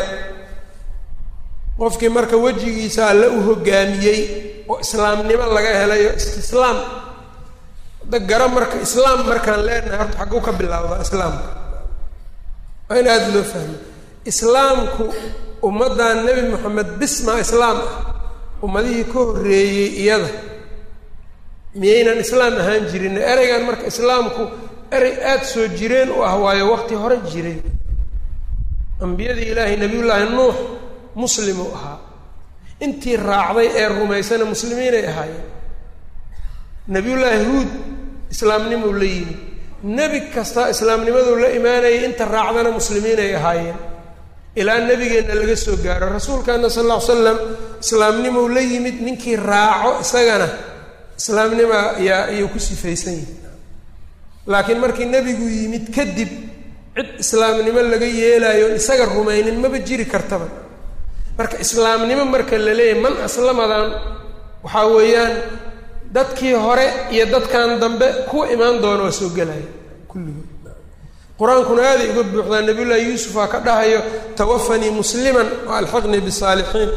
qofkii marka wejigiisa alle u hoggaamiyey oo islaamnimo laga helayo istislaam hadda gara marka islaam markaan leenahay horta xagguu ka bilaabdaa islaamka waa in aada loo fahmo islaamku ummaddan nebi moxamed bismaa islaam ah ummadihii ka horreeyey iyada miyaynan islaam ahaan jirin ereygan marka islaamku erey aada soo jireen u ah waayo waqti hore jiray ambiyadii ilaahay nebiyullaahi nuux muslim uu ahaa intii raacday ee rumaysana muslimiinay ahaayeen nebiyullaahi huud islaamnimuu la yimid nebi kasta islaamnimaduu la imaanayay inta raacdana muslimiinay ahaayeen ilaa nebigeenna laga soo gaaro rasuulkaana sal alla ly slam islaamnimuu la yimid ninkii raaco isagana islaamnima yaa ayuu ku sifaysan yihi laakiin markii nebigu yimid kadib cid islaamnimo laga yeelaayo isaga rumaynin maba jiri kartaba marka islaamnimo marka la leeyahay man aslamadan waxaa weeyaan dadkii hore iyo dadkan dambe kuwa imaan doona waa soo gelaya kulligood qur-aankuna aaday uga buuxdaa nabiyullaahi yuusufaa ka dhahayo tawafanii musliman wa alxiqnii bisaalixiin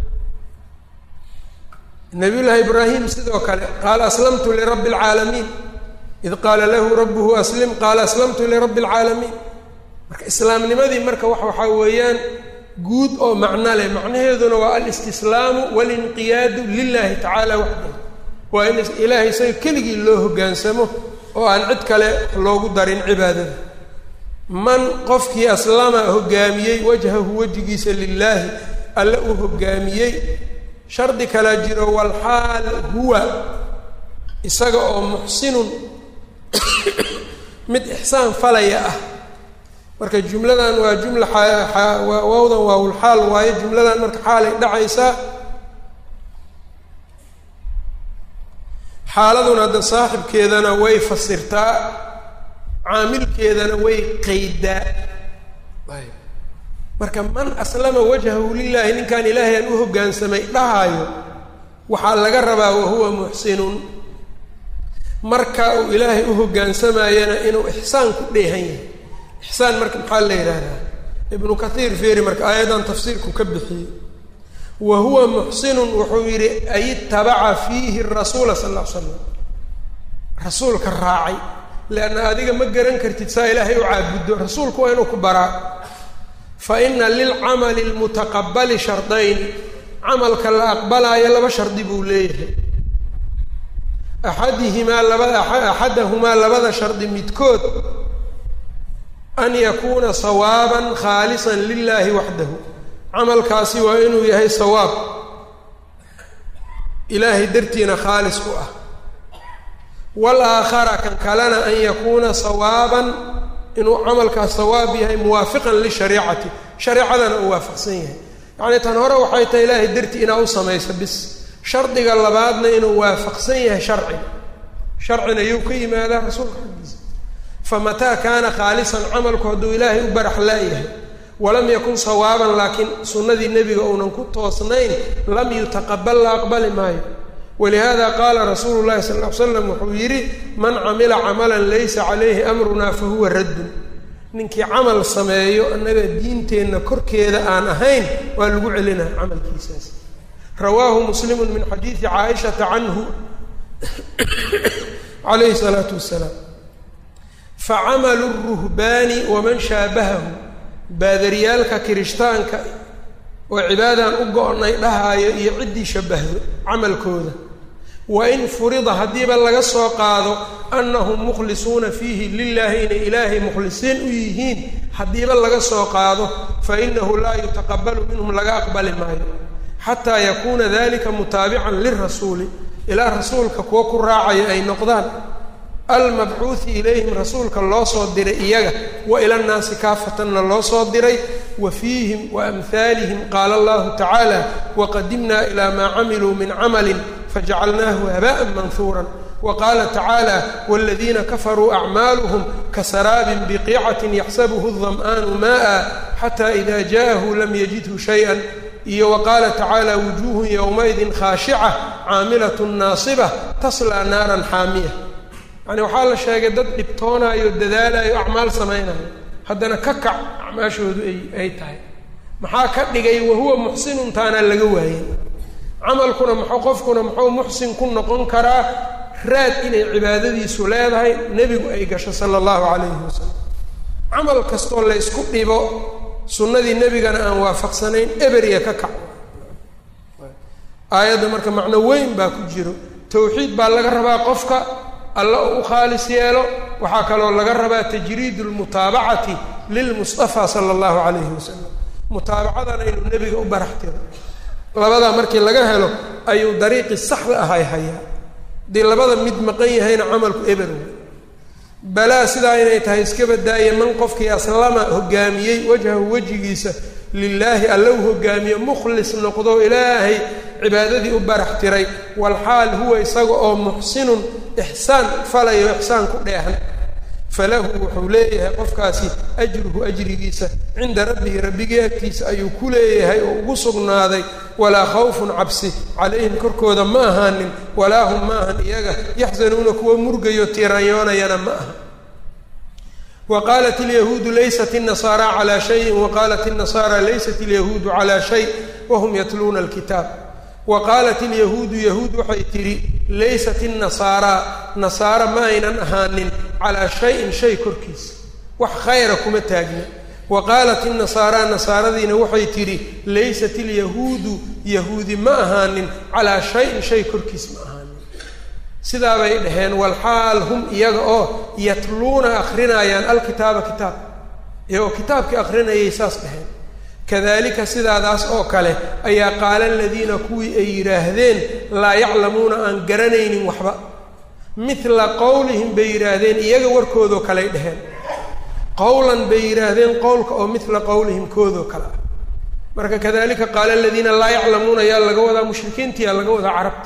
nabiyullaahi ibraahim sidoo kale qaala aslamtu lirabbi alcaalamiin id qaala lahu rabbuhu aslim qaala aslamtu lirabbi alcaalamiin marka islaamnimadii marka wax waxaa weeyaan guud oo macno leh macnaheeduna waa alistislaamu walinqiyaadu lilahi tacaala waxdahu waa in ilaahay isaga keligii loo hoggaansamo oo aan cid kale loogu darin cibaadada man qofkii aslama hoggaamiyey wajhahu wejigiisa lilaahi alle uu hoggaamiyey shardi kalaa jiro walxaal huwa isaga oo muxsinun mid ixsaan falaya ah marka jumladan waa jumla waawdan waawlxaal waayo jumladan marka xaalay dhacaysaa xaaladuna hadda saaxibkeedana way fasirtaa caamilkeedana way qeydaa marka man aslama wajhahu lilaahi ninkaan ilaahay aan u hoggaansamay dhahaayo waxaa laga rabaa wahuwa muxsinun marka uu ilaahay u hoggaansamayana inuu ixsaan ku dheehan yahay ixsaan marka maxaa la yidhaahdaa ibnu kathiir fiiri marka aayaddan tafsiirku ka bixiyey wa huwa muxsinun wuxuu yidhi ay itabaca fiihi rasuula sal ll ly slam rasuulka raacay leanna adiga ma garan kartid saa ilaahay u caabuddo rasuulku waa inuu ku baraa fa ina lilcamali lmutaqabali shardayn camalka la aqbalaayo laba shardi buu leeyahay axadihimaa labada axadahumaa labada shardi midkood an yakuuna sawaaban khaalisan lilaahi waxdahu camalkaasi waa inuu yahay sawaab ilaahay dartiina khaalis u ah waalaakhara kan kalena an yakuuna sawaaban inuu camalkaas sawaab yahay muwaafiqan lishariicati shareecadana uu waafaqsan yahay yacnii tan hore waxay tahay ilaahay dartii inaa u samayso bis shardiga labaadna inuu waafaqsan yahay sharciga sharcina yuu ka yimaadaa rasuulka xaggiisa famataa kaana khaalisan camalku hadduu ilaahay u barax laayahay walam yakun sawaaban laakiin sunnadii nebiga uunan ku toosnayn lam yutaqabal la aqbali maayo walihada qaala rasuulu llahi sala ll ly slam wuxuu yidhi man camila camalan laysa calayhi amrunaa fa huwa raddun ninkii camal sameeyo annaga diinteenna korkeeda aan ahayn waa lagu celinaa camalkiisaas rawaahu muslimu min xadiidi caaishata canhu calayhi salaatu wasalaam facamalu ruhbaani waman shaabahahu baadaryaalka kirishtaanka oo cibaadaan u go-nay dhahaayo iyo ciddii shabahdo camalkooda wain furida haddiiba laga soo qaado annahum mukhlisuuna fiihi lilaahi inay ilaahay mukhlisiin u yihiin haddiiba laga soo qaado fa inahu laa yutaqabalu minhum laga aqbali maayo xataa yakuuna dalika mutaabican lirasuuli ilaa rasuulka kuwa ku raacaya ay noqdaan almabcuuhi ilayhim rasuulka loo soo diray iyaga wa ila nnaasi kaafatanna loo soo diray wa fiihim wa amhaalihim qaala allahu tacaala waqadimnaa ilaa maa camiluu min camalin fajacalnaahu haba'an manhuuran wa qaala tacaala waaladiina kafaruu acmaaluhum kasaraabin biqiicatin yaxsabuhu dam'aanu maa'a xataa ida ja'ahu lam yajidhu shayئa iyo wa qaala tacaala wujuuhun yowmaidin khaashica caamilatun naasiba taslaa naaran xaamiya yacni waxaa la sheegay dad dhibtoonayo dadaalayo acmaal samaynayo haddana ka kac acmaashoodu ay ay tahay maxaa ka dhigay wahuwa muxsinun taanaa laga waayey camalkuna muxuu qofkuna muxuu muxsin ku noqon karaa raad inay cibaadadiisu leedahay nebigu ay gasho sala allahu calayhi wasalam camal kastoo la ysku dhibo sunnadii nebigana aan waafaqsanayn eberya ka kac aayadda marka macno weyn baa ku jiro tawxiid baa laga rabaa qofka alla uu u khaalis yeelo waxaa kaloo laga rabaa tajriidu lmutaabacati lilmustafa sala allahu calayhi wasalam mutaabacadana inuu nebiga u barax tiro labadaa markii laga helo ayuu dariiqii saxda ahay hayaa haddii labada mid maqan yahayna camalku eber wey balaa sidaa inay tahay iska badaaye man qofkii aslama hogaamiyey wajhahu wejigiisa lilaahi alla u hogaamiyo mukhlis noqdo ilaahay cibaadadii u barax tiray walxaal huwa isaga oo muxsinun ixsaan falayo ixsaan ku dheehan falahu wuxuu leeyahay qofkaasi ajruhu ajrigiisa cinda rabbihi rabbigii agtiisa ayuu ku leeyahay oo ugu sugnaaday walaa khawfun cabsi calayhim korkooda ma ahaanin walaa hum ma ahan iyaga yaxzanuuna kuwa murgayo tiiraanyoonayana ma aha wa qaalat ilyahuudu laysat inasaara calaa shayin wa qaalat inasaara laysat ilyahuudu calaa shay wahum yatluuna alkitaab wa qaalat ilyahuudu yahuud waxay tidhi laysat innasaaraa nasaara ma aynan ahaanin calaa shayin shay korkiisa wax khayra kuma taagna wa qaalat innasaaraa nasaaradiina waxay tidhi laysat ilyahuudu yahuudi ma ahaanin calaa shayin shay korkiis ma ahaanin sidaa bay dhaheen walxaal hum iyaga oo yatluuna akrinayaan alkitaaba kitaab iyagoo kitaabkii akrinayay saas dhaheen kadalika sidaadaas oo kale ayaa qaala aladiina kuwii ay yidhaahdeen laa yaclamuuna aan garanaynin waxba midla qowlihim bay yidhaahdeen iyaga warkoodoo kaley dheheen qowlan bay yidhaahdeen qowlka oo midla qowlihim koodoo kale ah marka kadalika qaala aladiina laa yaclamuuna yaa laga wadaa mushrikiintiyaa laga wadaa carabta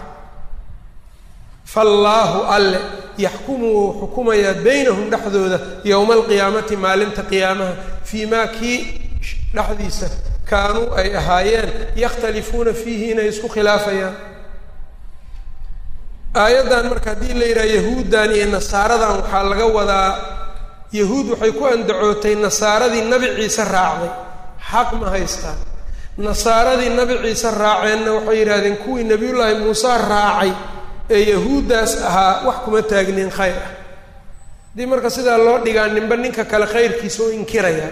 faallaahu alle yaxkumu wuu xukumayaa baynahum dhexdooda yowma alqiyaamati maalinta qiyaamaha fii maa kii dhexdiisa kaanuu ay ahaayeen yakhtalifuuna fiihi inay isku khilaafayaan aayaddan marka haddii la yidhaha yahuuddan iyo nasaaradan waxaa laga wadaa yahuud waxay ku andacootay nasaaradii nabi ciise raacday xaq ma haystaan nasaaradii nabi ciise raaceenna waxay yidhahdeen kuwii nebiyullaahi muuse raacay ee yahuuddaas ahaa wax kuma taagnin khayr ah haddii marka sidaa loo dhigaa ninba ninka kale khayrkiisa u inkiraya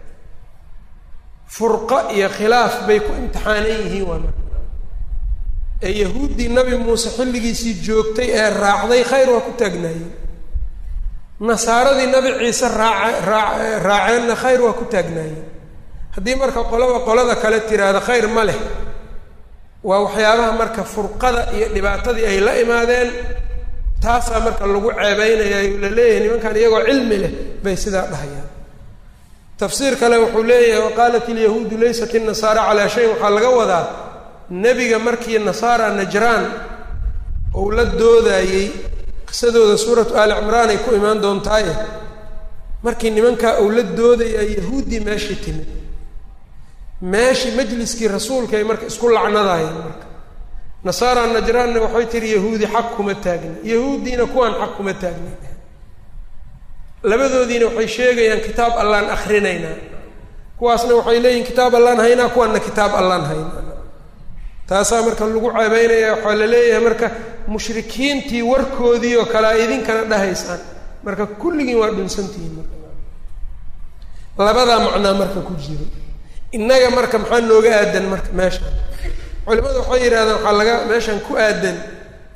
furqo iyo khilaaf bay ku imtixaanan yihiin waa marka ee yahuuddii nabi muuse xilligiisii joogtay ee raacday khayr waa ku taagnaayeen nasaaradii nabi ciise raaca raa raaceenna khayr waa ku taagnaayeen haddii marka qolaba qolada kale tiraahdo khayr ma leh waa waxyaabaha marka furqada iyo dhibaatadii ay la imaadeen taasaa marka lagu ceebeynaya la leeyahay nimankan iyagoo cilmi leh bay sidaa dhahayaan tafsiir kale wuxuu leeyahay waqaalat ilyahuudu laysat innasaara calaa shayin waxaa laga wadaa nebiga markii nasaara najraan uu la doodayey qisadooda suuratu aali cimraan ay ku imaan doontaaye markii nimankaa uu la doodaya yahuuddii meeshii timid meeshii majliskii rasuulka ay marka isku lacnadaayeen marka nasaara najraanna waxay tihi yahuudi xaq kuma taagni yahuuddiina kuwaan xaq kuma taagni labadoodiina waxay sheegayaan kitaab allaan akrinaynaa kuwaasna waxay leeyihin kitaab allaan haynaa kuwaanna kitaab allaan haynaa taasaa marka lagu ceebeynaya waxaa la leeyahay marka mushrikiintii warkoodii oo kale a idinkana dhahaysaan marka kulligiin waa dhunsantihiin marka labadaa macnaa marka ku jiro innaga marka maxaa nooga aadan marka meeshan culimadu waxay yidhahdaan waxaa laga meeshan ku aadan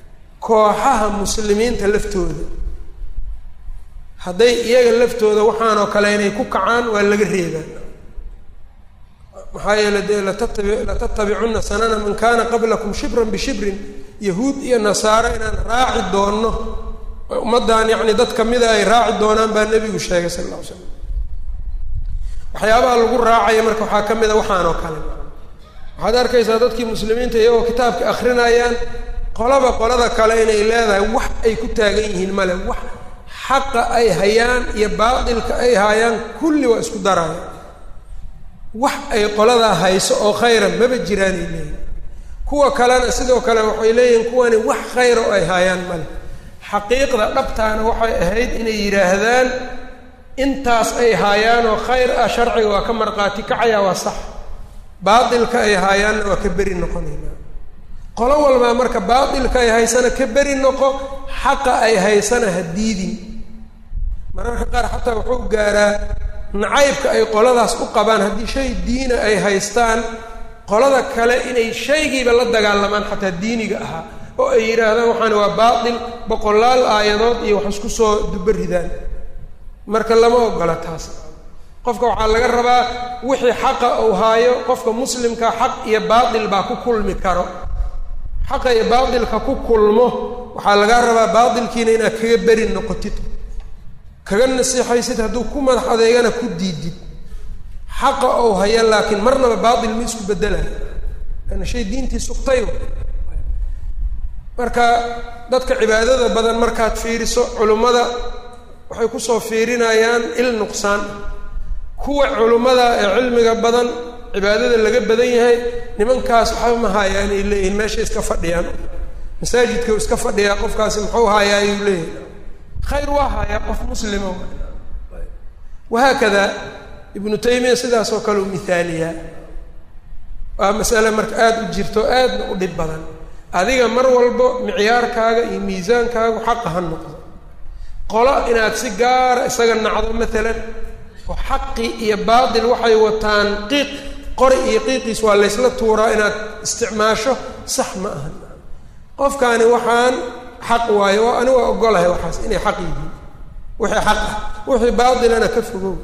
kooxaha muslimiinta laftooda hadday iyaga laftooda waxaanoo kale inay ku kacaan waa laga reebaa maxaa yeele dee latatabi latattabicunna sanana man kana qablakum shibran bishibrin yahuud iyo nasaaro inaan raaci doonno ummaddan yacni dad kamida ay raaci doonaan baa nebigu sheegay sal alla ly slam waxyaabaha lagu raacaya marka waxaa ka mid a waxaan oo kale waxaad arkaysaa dadkii muslimiinta iyagoo kitaabka akrinayaan qolaba qolada kale inay leedahay wax ay ku taagan yihiin male wax xaqa ay hayaan iyo baatilka ay hayaan kulli waa isku daraya wax ay qoladaa hayso oo khayra maba jiraanay leeyihin kuwa kalena sidoo kale waxay leeyihiin kuwani wax khayra oo ay hayaan male xaqiiqda dhabtaana waxay ahayd inay yidhaahdaan intaas ay haayaan oo khayr ah sharciga waa ka marqaati kacaya waa sax baatilka ay haayaanna waa ka beri noqonayna qolo walbaa marka baatilka ay haysana ka beri noqo xaqa ay haysana ha diidin mararka qaar xataa wuxuu gaaraa nacaybka ay qoladaas u qabaan haddii shay diina ay haystaan qolada kale inay shaygiiba la dagaalamaan xataa diiniga ahaa oo ay yidhaahdaan waxaani waa baatil boqolaal aayadood iyo wax isku soo duba ridaan marka lama ogola taas qofka waxaa laga rabaa wixii xaqa uu haayo qofka muslimka xaq iyo baatil baa ku kulmi karo xaqa iyo baatilka ku kulmo waxaa lagaa rabaa baatilkiina inaad kaga beri noqotid kaga nasiixaysid hadduu ku madax adeegana ku diidid xaqa ou haya laakiin marnaba baatil ma isku bedelayo laana shay diintii sugtay marka dadka cibaadada badan markaad fiiriso culimmada waxay kusoo fiirinayaan il nuqsaan kuwa culimmada ee cilmiga badan cibaadada laga badan yahay nimankaas waxba ma haayaan ay leeyihiin meeshay iska fadhiyaan masaajidka u iska fadhiyaa qofkaasi muxuu haayaa ayuu leeyahay khayr waa haayaa qof muslima wahaakada ibnu taymiya sidaas oo kale u mihaaliyaa waa masale marka aada u jirto aadna u dhib badan adiga mar walbo micyaarkaaga iyo miisaankaagu xaqa ha noqdo qolo inaad si gaara isaga nacdo maalan oo xaqi iyo baatil waxay wataan qiiq qori iyo qiiqiis waa laysla tuuraa inaad isticmaasho sax ma aha qofkaani waxaan xaq waayo oo ani waa ogolahay waxaas inay xaq yihiin wixii xaq ah wixii baatilana ka fogow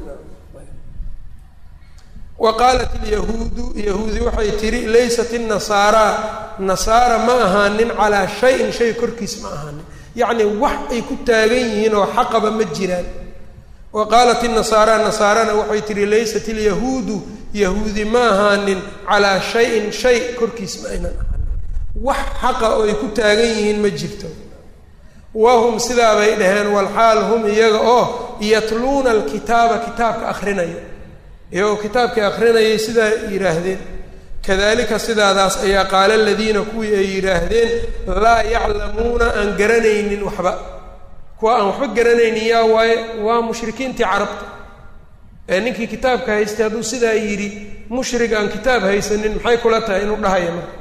wa qaalat ilyahuudu yahuudi waxay tihi laysat innasaaraa nasaara ma ahaanin calaa shayin shay korkiis ma ahaanin yacni wax ay ku taagan yihiin oo xaqaba ma jiraan wa qaalat inasaara nasaarana waxay tihi laysat ilyahuudu yahuudi ma ahaanin calaa shayin shay korkiis ma aynan ahaanin wax xaqa oo ay ku taagan yihiin ma jirto wahum sidaa bay dhaheen walxaal hum iyaga oo yatluuna alkitaaba kitaabka akrinaya iyagoo kitaabkai akrinayay sidaa yidhaahdeen kadalika sidaadaas ayaa qaala aladiina kuwii ay yidhaahdeen laa yaclamuuna aan garanaynin waxba kuwa aan waxba garanaynin yaa waaye waa mushrikiintii carabta ee ninkii kitaabka haystay hadduu sidaa yidhi mushrig aan kitaab haysanin maxay kula tahay inuu dhahaya marka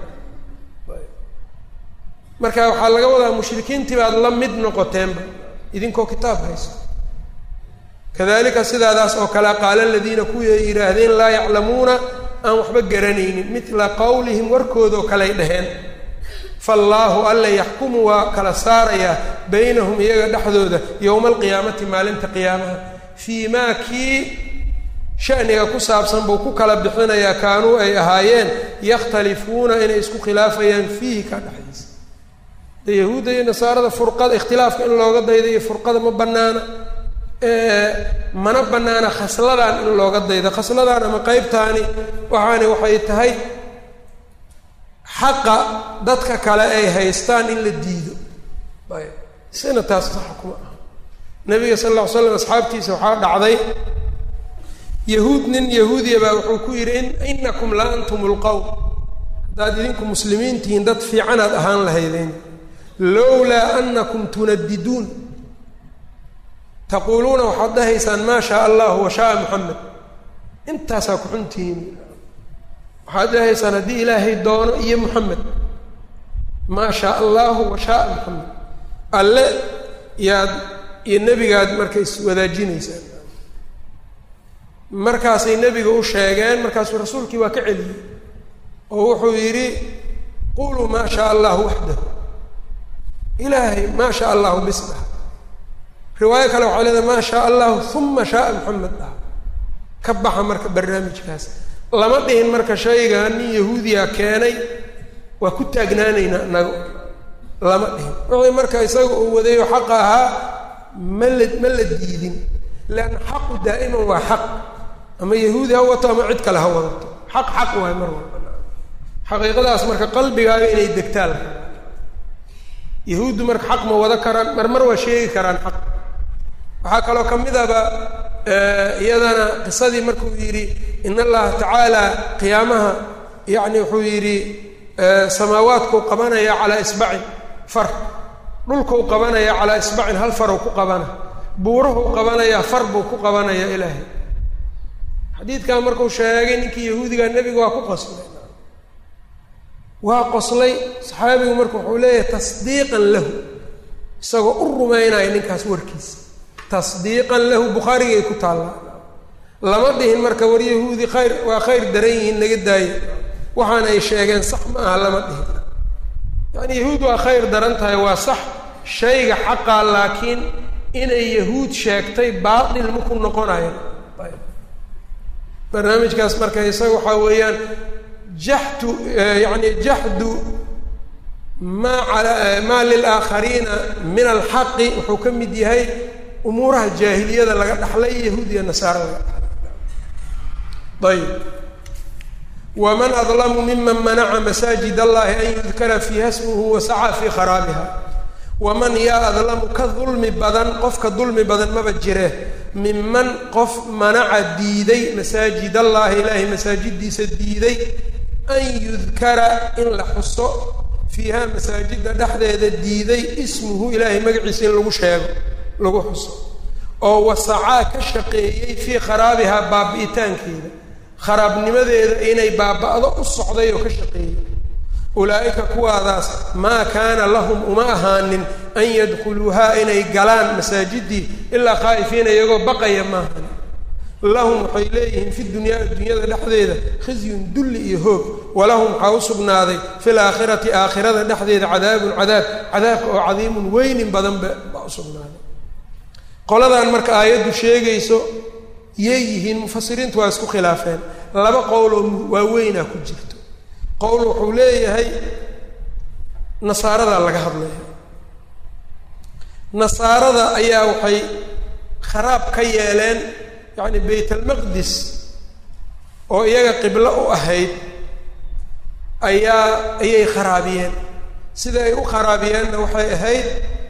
marka waxaa laga wadaa mushrikiintii baad la mid noqoteenba idinkoo kitaab haysto kadalika sidaadaas oo kale qaala aladiina kuwii ay yidhaahdeen laa yaclamuuna aan waxba garanaynin midla qowlihim warkoodoo kaley dhaheen faallaahu alla yaxkumu waa kala saarayaa baynahum iyaga dhexdooda yowma alqiyaamati maalinta qiyaamaha fii maa kii shaniga ku saabsan buu ku kala bixinayaa kaanuu ay ahaayeen yakhtalifuuna inay isku khilaafayaan fiihi ka dhexdiisa de yahuudda iyo nasaarada furqada ikhtilaafka in looga dayda iyo furqada ma banaana mana banaana khasladan in looga daydo khasladan ama qeybtaani waxaani waxay tahay xaqa dadka kale ay haystaan in la diido ayb sina taas saxa kuma aha nabiga sal alla ly slam asxaabtiisa waxaa dhacday yahuud nin yahuudiya baa wuxuu ku yidhi inakum la antum lqowm haddaad idinku muslimiin tihiin dad fiicanaad ahaan lahaydeen lowlaa anakum tunadiduun taquuluuna waxaad dhahaysaan maa shaa allahu wa shaaa moxamed intaasaa ku xuntihiin waxaad dhahaysaan haddii ilaahay doono iyo moxamed maa shaa allahu wa shaaa moxamed alle yaad iyo nebigaad marka iswadaajinaysaan markaasay nebiga u sheegeen markaasuu rasuulkii waa ka celiyey oo wuxuu yidhi quluu maa shaa allahu waxdahu ilaahay maa shaa allahu bis dhaha riwaayo kale waxay leedahay maa shaa allahu uma shaaa maxamed dhaha ka baxa marka barnaamijkaas lama dhihin marka shayga nin yahuudiya keenay waa ku taagnaanaynaa inaga lama dhihin wixii marka isaga uu wadayo xaqa ahaa ma la ma la diidin leanna xaqu daa'iman waa xaq ama yahuudi ha wato ama cid kale ha wadato xaq xaq waay mar walba xaqiiqadaas marka qalbigaaga inay degtaan yahuuddu marka xaq ma wada karaan mar mar waa sheegi karaan xaq waxaa kaloo ka mid aba iyadana qisadii markuu yidhi in allaha tacaala qiyaamaha yacni wuxuu yidhi samaawaadkuu qabanaya calaa isbacin far dhulkuu qabanaya calaa isbacin hal faruu ku qabana buurahuu qabanayaa far buu ku qabanaya ilaahay xadiidkan markuu sheegay ninkii yahuudiga nebiga waa ku qoslay waa qoslay saxaabigu marka wuxuu leeyahay tasdiiqan lahu isagoo u rumaynaya ninkaas warkiisa tasdiiqan lahu bukhaarigay ku taallaa lama dhihin marka war yahuudi khayr waa khayr daran yihiin naga daayo waxaana ay sheegeen sax ma aha lama dhihin yacni yahuud waa khayr daran tahay waa sax shayga xaqaa laakiin inay yahuud sheegtay baatil maku noqonayo barnaamijkaas marka isaga waxaa weeyaan jaxdu yani jaxdu maa ala maa lilaakhariina min alxaqi wuxuu ka mid yahay umuuraha jaahiliyada laga dhaxlay yahuud iyo nasaara laga dhaxlay ayb waman adlamu miman manaca masaajid allahi an yudkara fiiha smuhu wasacaa fii kharaabiha waman yaa adlamu ka dulmi badan qofka dulmi badan maba jire minman qof manaca diiday masaajid allahi ilaahay masaajidiisa diiday an yudkara in la xuso fiiha masaajidda dhexdeeda diiday ismuhu ilaahay magaciisa in lagu sheego lagu xuso oo wasacaa ka shaqeeyey fii kharaabihaa baabi'itaankeeda kharaabnimadeeda inay baaba'do u socday oo ka shaqeeyey ulaa'ika kuwaadaas maa kaana lahum uma ahaanin an yadkhuluuhaa inay galaan masaajiddii ilaa khaa'ifiina iyagoo baqaya maahan lahum waxay leeyihiin fi dunyaa addunyada dhexdeeda khizyun dulli iyo hoog walahum waxaa u sugnaaday fi laakhirati aakhirada dhexdeeda cadaabun cadaab cadaabka oo cadiimun weynin badanba baa u sugnaaday qoladan marka aayaddu sheegayso yay yihiin mufasiriintu waa isku khilaafeen laba qowloo waaweynaa ku jirto qowl wuxuu leeyahay nasaaradaa laga hadlaya nasaarada ayaa waxay kharaab ka yeeleen yacni bayt almaqdis oo iyaga qiblo u ahayd ayaa ayay kharaabiyeen sida ay u kharaabiyeenna waxay ahayd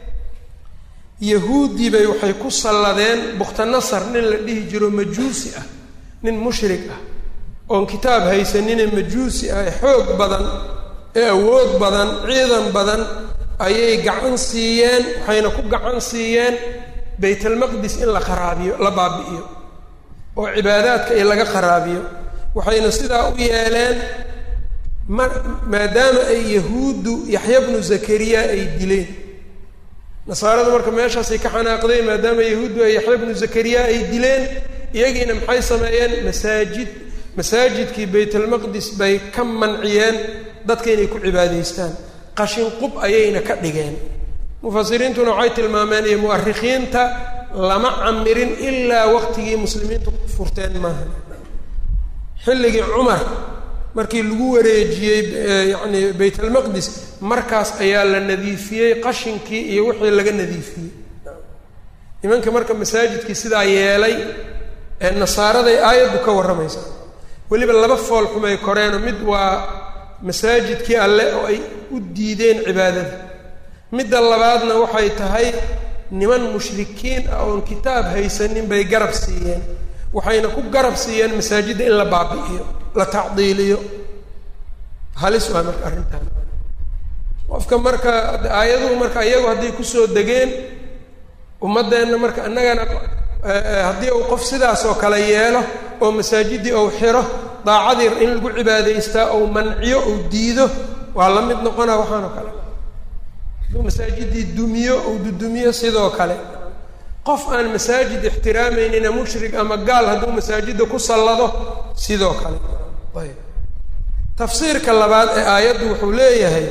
yahuuddii bay waxay ku salladeen bukhtanasar nin la dhihi jiro majuusi ah nin mushrik ah oon kitaab haysanine majuusi ah ee xoog badan ee awood badan ciidan badan ayay gacan siiyeen waxayna ku gacan siiyeen baytalmaqdis in la kharaabiyo la baabi'iyo oo cibaadaadka in laga kharaabiyo waxayna sidaa u yeeleen ma maadaama ay yahuuddu yaxya bnu zakariya ay dileen nasaaradu marka meeshaasay ka xanaaqdeen maadaama yahuuddu ay yaxya bnu zakariya ay dileen iyagiina maxay sameeyeen masaajid masaajidkii baytalmaqdis bay ka manciyeen dadka inay ku cibaadaystaan qashin qub ayayna ka dhigeen mufasiriintuna waxay tilmaameen iyo mu'arikhiinta lama camirin ilaa waqtigii muslimiintu furteen maaha xilligii cumar markii lagu wareejiyey yacni baytalmaqdis markaas ayaa la nadiifiyey qashinkii iyo wixii laga nadiifiyey nimanka marka masaajidkii sidaa yeelay ee nasaaraday aayaddu ka warramaysaa weliba laba fool xumay koreeno mid waa masaajidkii alle oo ay u diideen cibaadada midda labaadna waxay tahay niman mushrikiin ah oon kitaab haysanin bay garab siiyeen waxayna ku garab siiyeen masaajidda in la baabi'iyo la tacdiiliyo halis waa marka arrintaan qofka marka aayaduhu marka iyagu hadday kusoo degeen ummaddeenna marka innagana haddii uu qof sidaas oo kale yeelo oo masaajiddii ou xiro daacadii in lagu cibaadaystaa ou manciyo ou diido waa la mid noqonaa waxaan oo kale hadduu masaajiddii dumiyo ou dudumiyo sidoo kale qof aan masaajid ixtiraameynina mushrik ama gaal hadduu masaajidda ku sallado sidoo kale ayb tafsiirka labaad ee aayaddu wuxuu leeyahay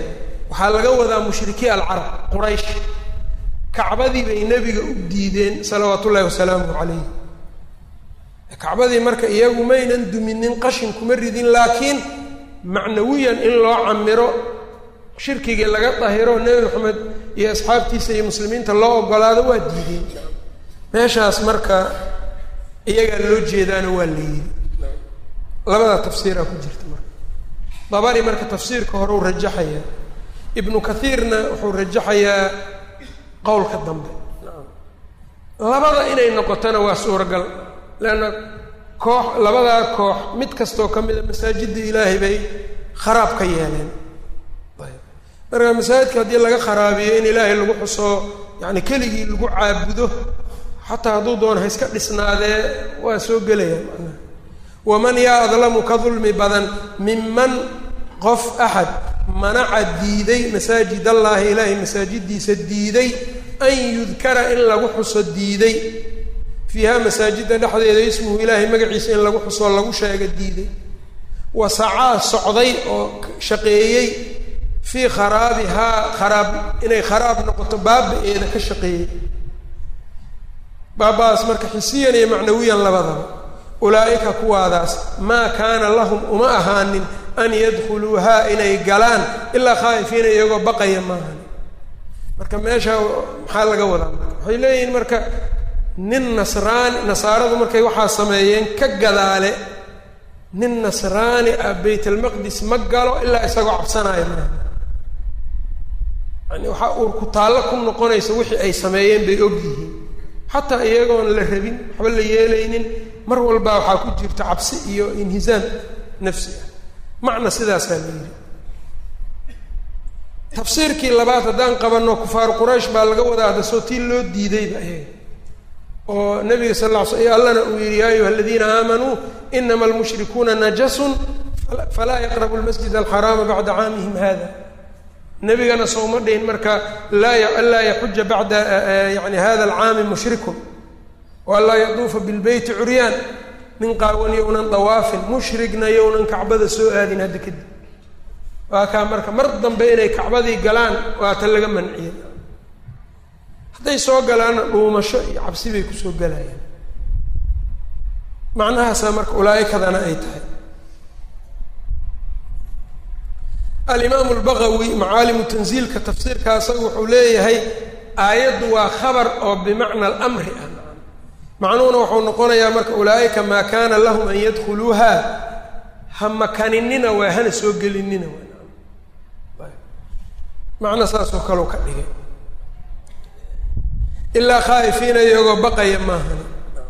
waxaa laga wadaa mushrikii alcarab quraysh kacbadii bay nebiga u diideen salawaat ullahi wasalaamu calayh kacbadii marka iyagu maynan duminin qashin kuma ridin laakiin macnawiyan in loo camiro shirkigii laga dahiro nebi maxamed iyo asxaabtiisa iyo muslimiinta loo ogolaado waa diideen meeshaas marka iyagaa loo jeedaana waa la yidhi labada tafsiiraa ku jirta marka dabari marka tafsiirka hore u rajaxayaa ibnu kathiirna wuxuu rajaxayaa qowlka dambe labada inay noqotona waa suuragal leanna koox labadaa koox mid kastoo ka mida masaajidda ilaahay bay kharaab ka yeeleen marka masaajidka haddii laga kharaabiyo in ilaahay lagu xuso yacni keligii lagu caabudo xataa hadduu doono ha iska dhisnaadee waa soo gelaya macnaha waman yaa adlamu ka dulmi badan minman qof axad manaca diiday masaajid allaahi ilaahay masaajidiisa diiday an yudkara in lagu xuso diiday fiiha masaajidda dhexdeeda ismuhu ilaahay magaciisa in lagu xusoo lagu sheega diiday wasacaa socday oo shaqeeyey fii kharaabihaa kharaab inay kharaab noqoto baaba-eeda ka shaqeeyey baaba-aas marka xisiyan iyo macnawiyan labadaba ulaa'ika kuwaadaas maa kaana lahum uma ahaanin an yadkhuluuhaa inay galaan ilaa khaa'ifiina iyagoo baqaya maahan marka meesha maxaa laga wadaa marka waxay leeyihiin marka nin nasraani nasaaradu markay waxaa sameeyeen ka gadaale nin nasraani ah baytalmaqdis ma galo ilaa isagoo cabsanaayo maaha yani waxaa uur ku taallo ku noqonaysa wixii ay sameeyeen bay og yihiin xataa iyagoon la rabin waxba la yeelaynin mar walbaa waxaa ku jirta cabsi iyo inhisaam nafsi ah macna sidaasaa la yidhi tafsiirkii labaad haddaan qabanno kufaaru quraysh baa laga wadaa hadda soo tii loo diidayba ayaga oo nabiga sal lla ly sl allana uu yihi ya ayuha aladiina aamanuu inama almushrikuuna najasun falaa yaqrabu lmasjid alxaraama bacda caamihim hada nebigana sooma dhihin marka laa anlaa yaxuja bacda yani hada alcaami mushrikun waanlaa yaduufa bilbeyti curyaan nin qaawan yownan dawaafin mushrigna yownan kacbada soo aadin hadda kadib waa kaa marka mar dambe inay kacbadii galaan waa ta laga manciyey hadday soo galaanna dhuumasho iyo cabsi bay kusoo galayaan macnahaasaa marka ulaaikadana ay tahay alimaamu lbagawi macaalimu tanziilka tafsiirka asaga wuxuu leeyahay aayaddu waa khabar oo bimacna alamri ah macnuhuna wuxuu noqonayaa marka ulaa'ika maa kaana lahum an yadkhuluuha ha makaninina waa hana soo gelinina waa macna saasoo kaleu ka dhigay ilaa khaa'ifiina iyagoo baqaya maahan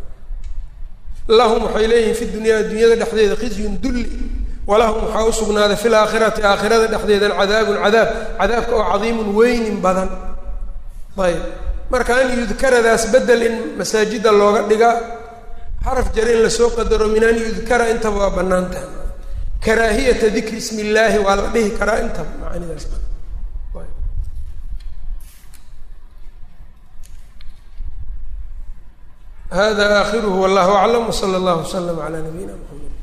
lahum waxay leeyihiin fi dunyaa dunyada dhexdeeda khizyun dulli walahum waxaa u sugnaaday fi laakhirati aakhirada dhexdeedan cadaabun cadaab cadaabka oo cadiimun weynin badan ayb marka an yudkaradaas bedel in masaajida looga dhiga xaraf jar in lasoo qadaro min an yudkara intaba waa bannaan tahay karaahiyata dikri ismi illaahi waa la dhihi karaa intaba macaanidaas hada aakhiruhu wallahu aclam wsala allahu waslama calaa nabiyina mxamed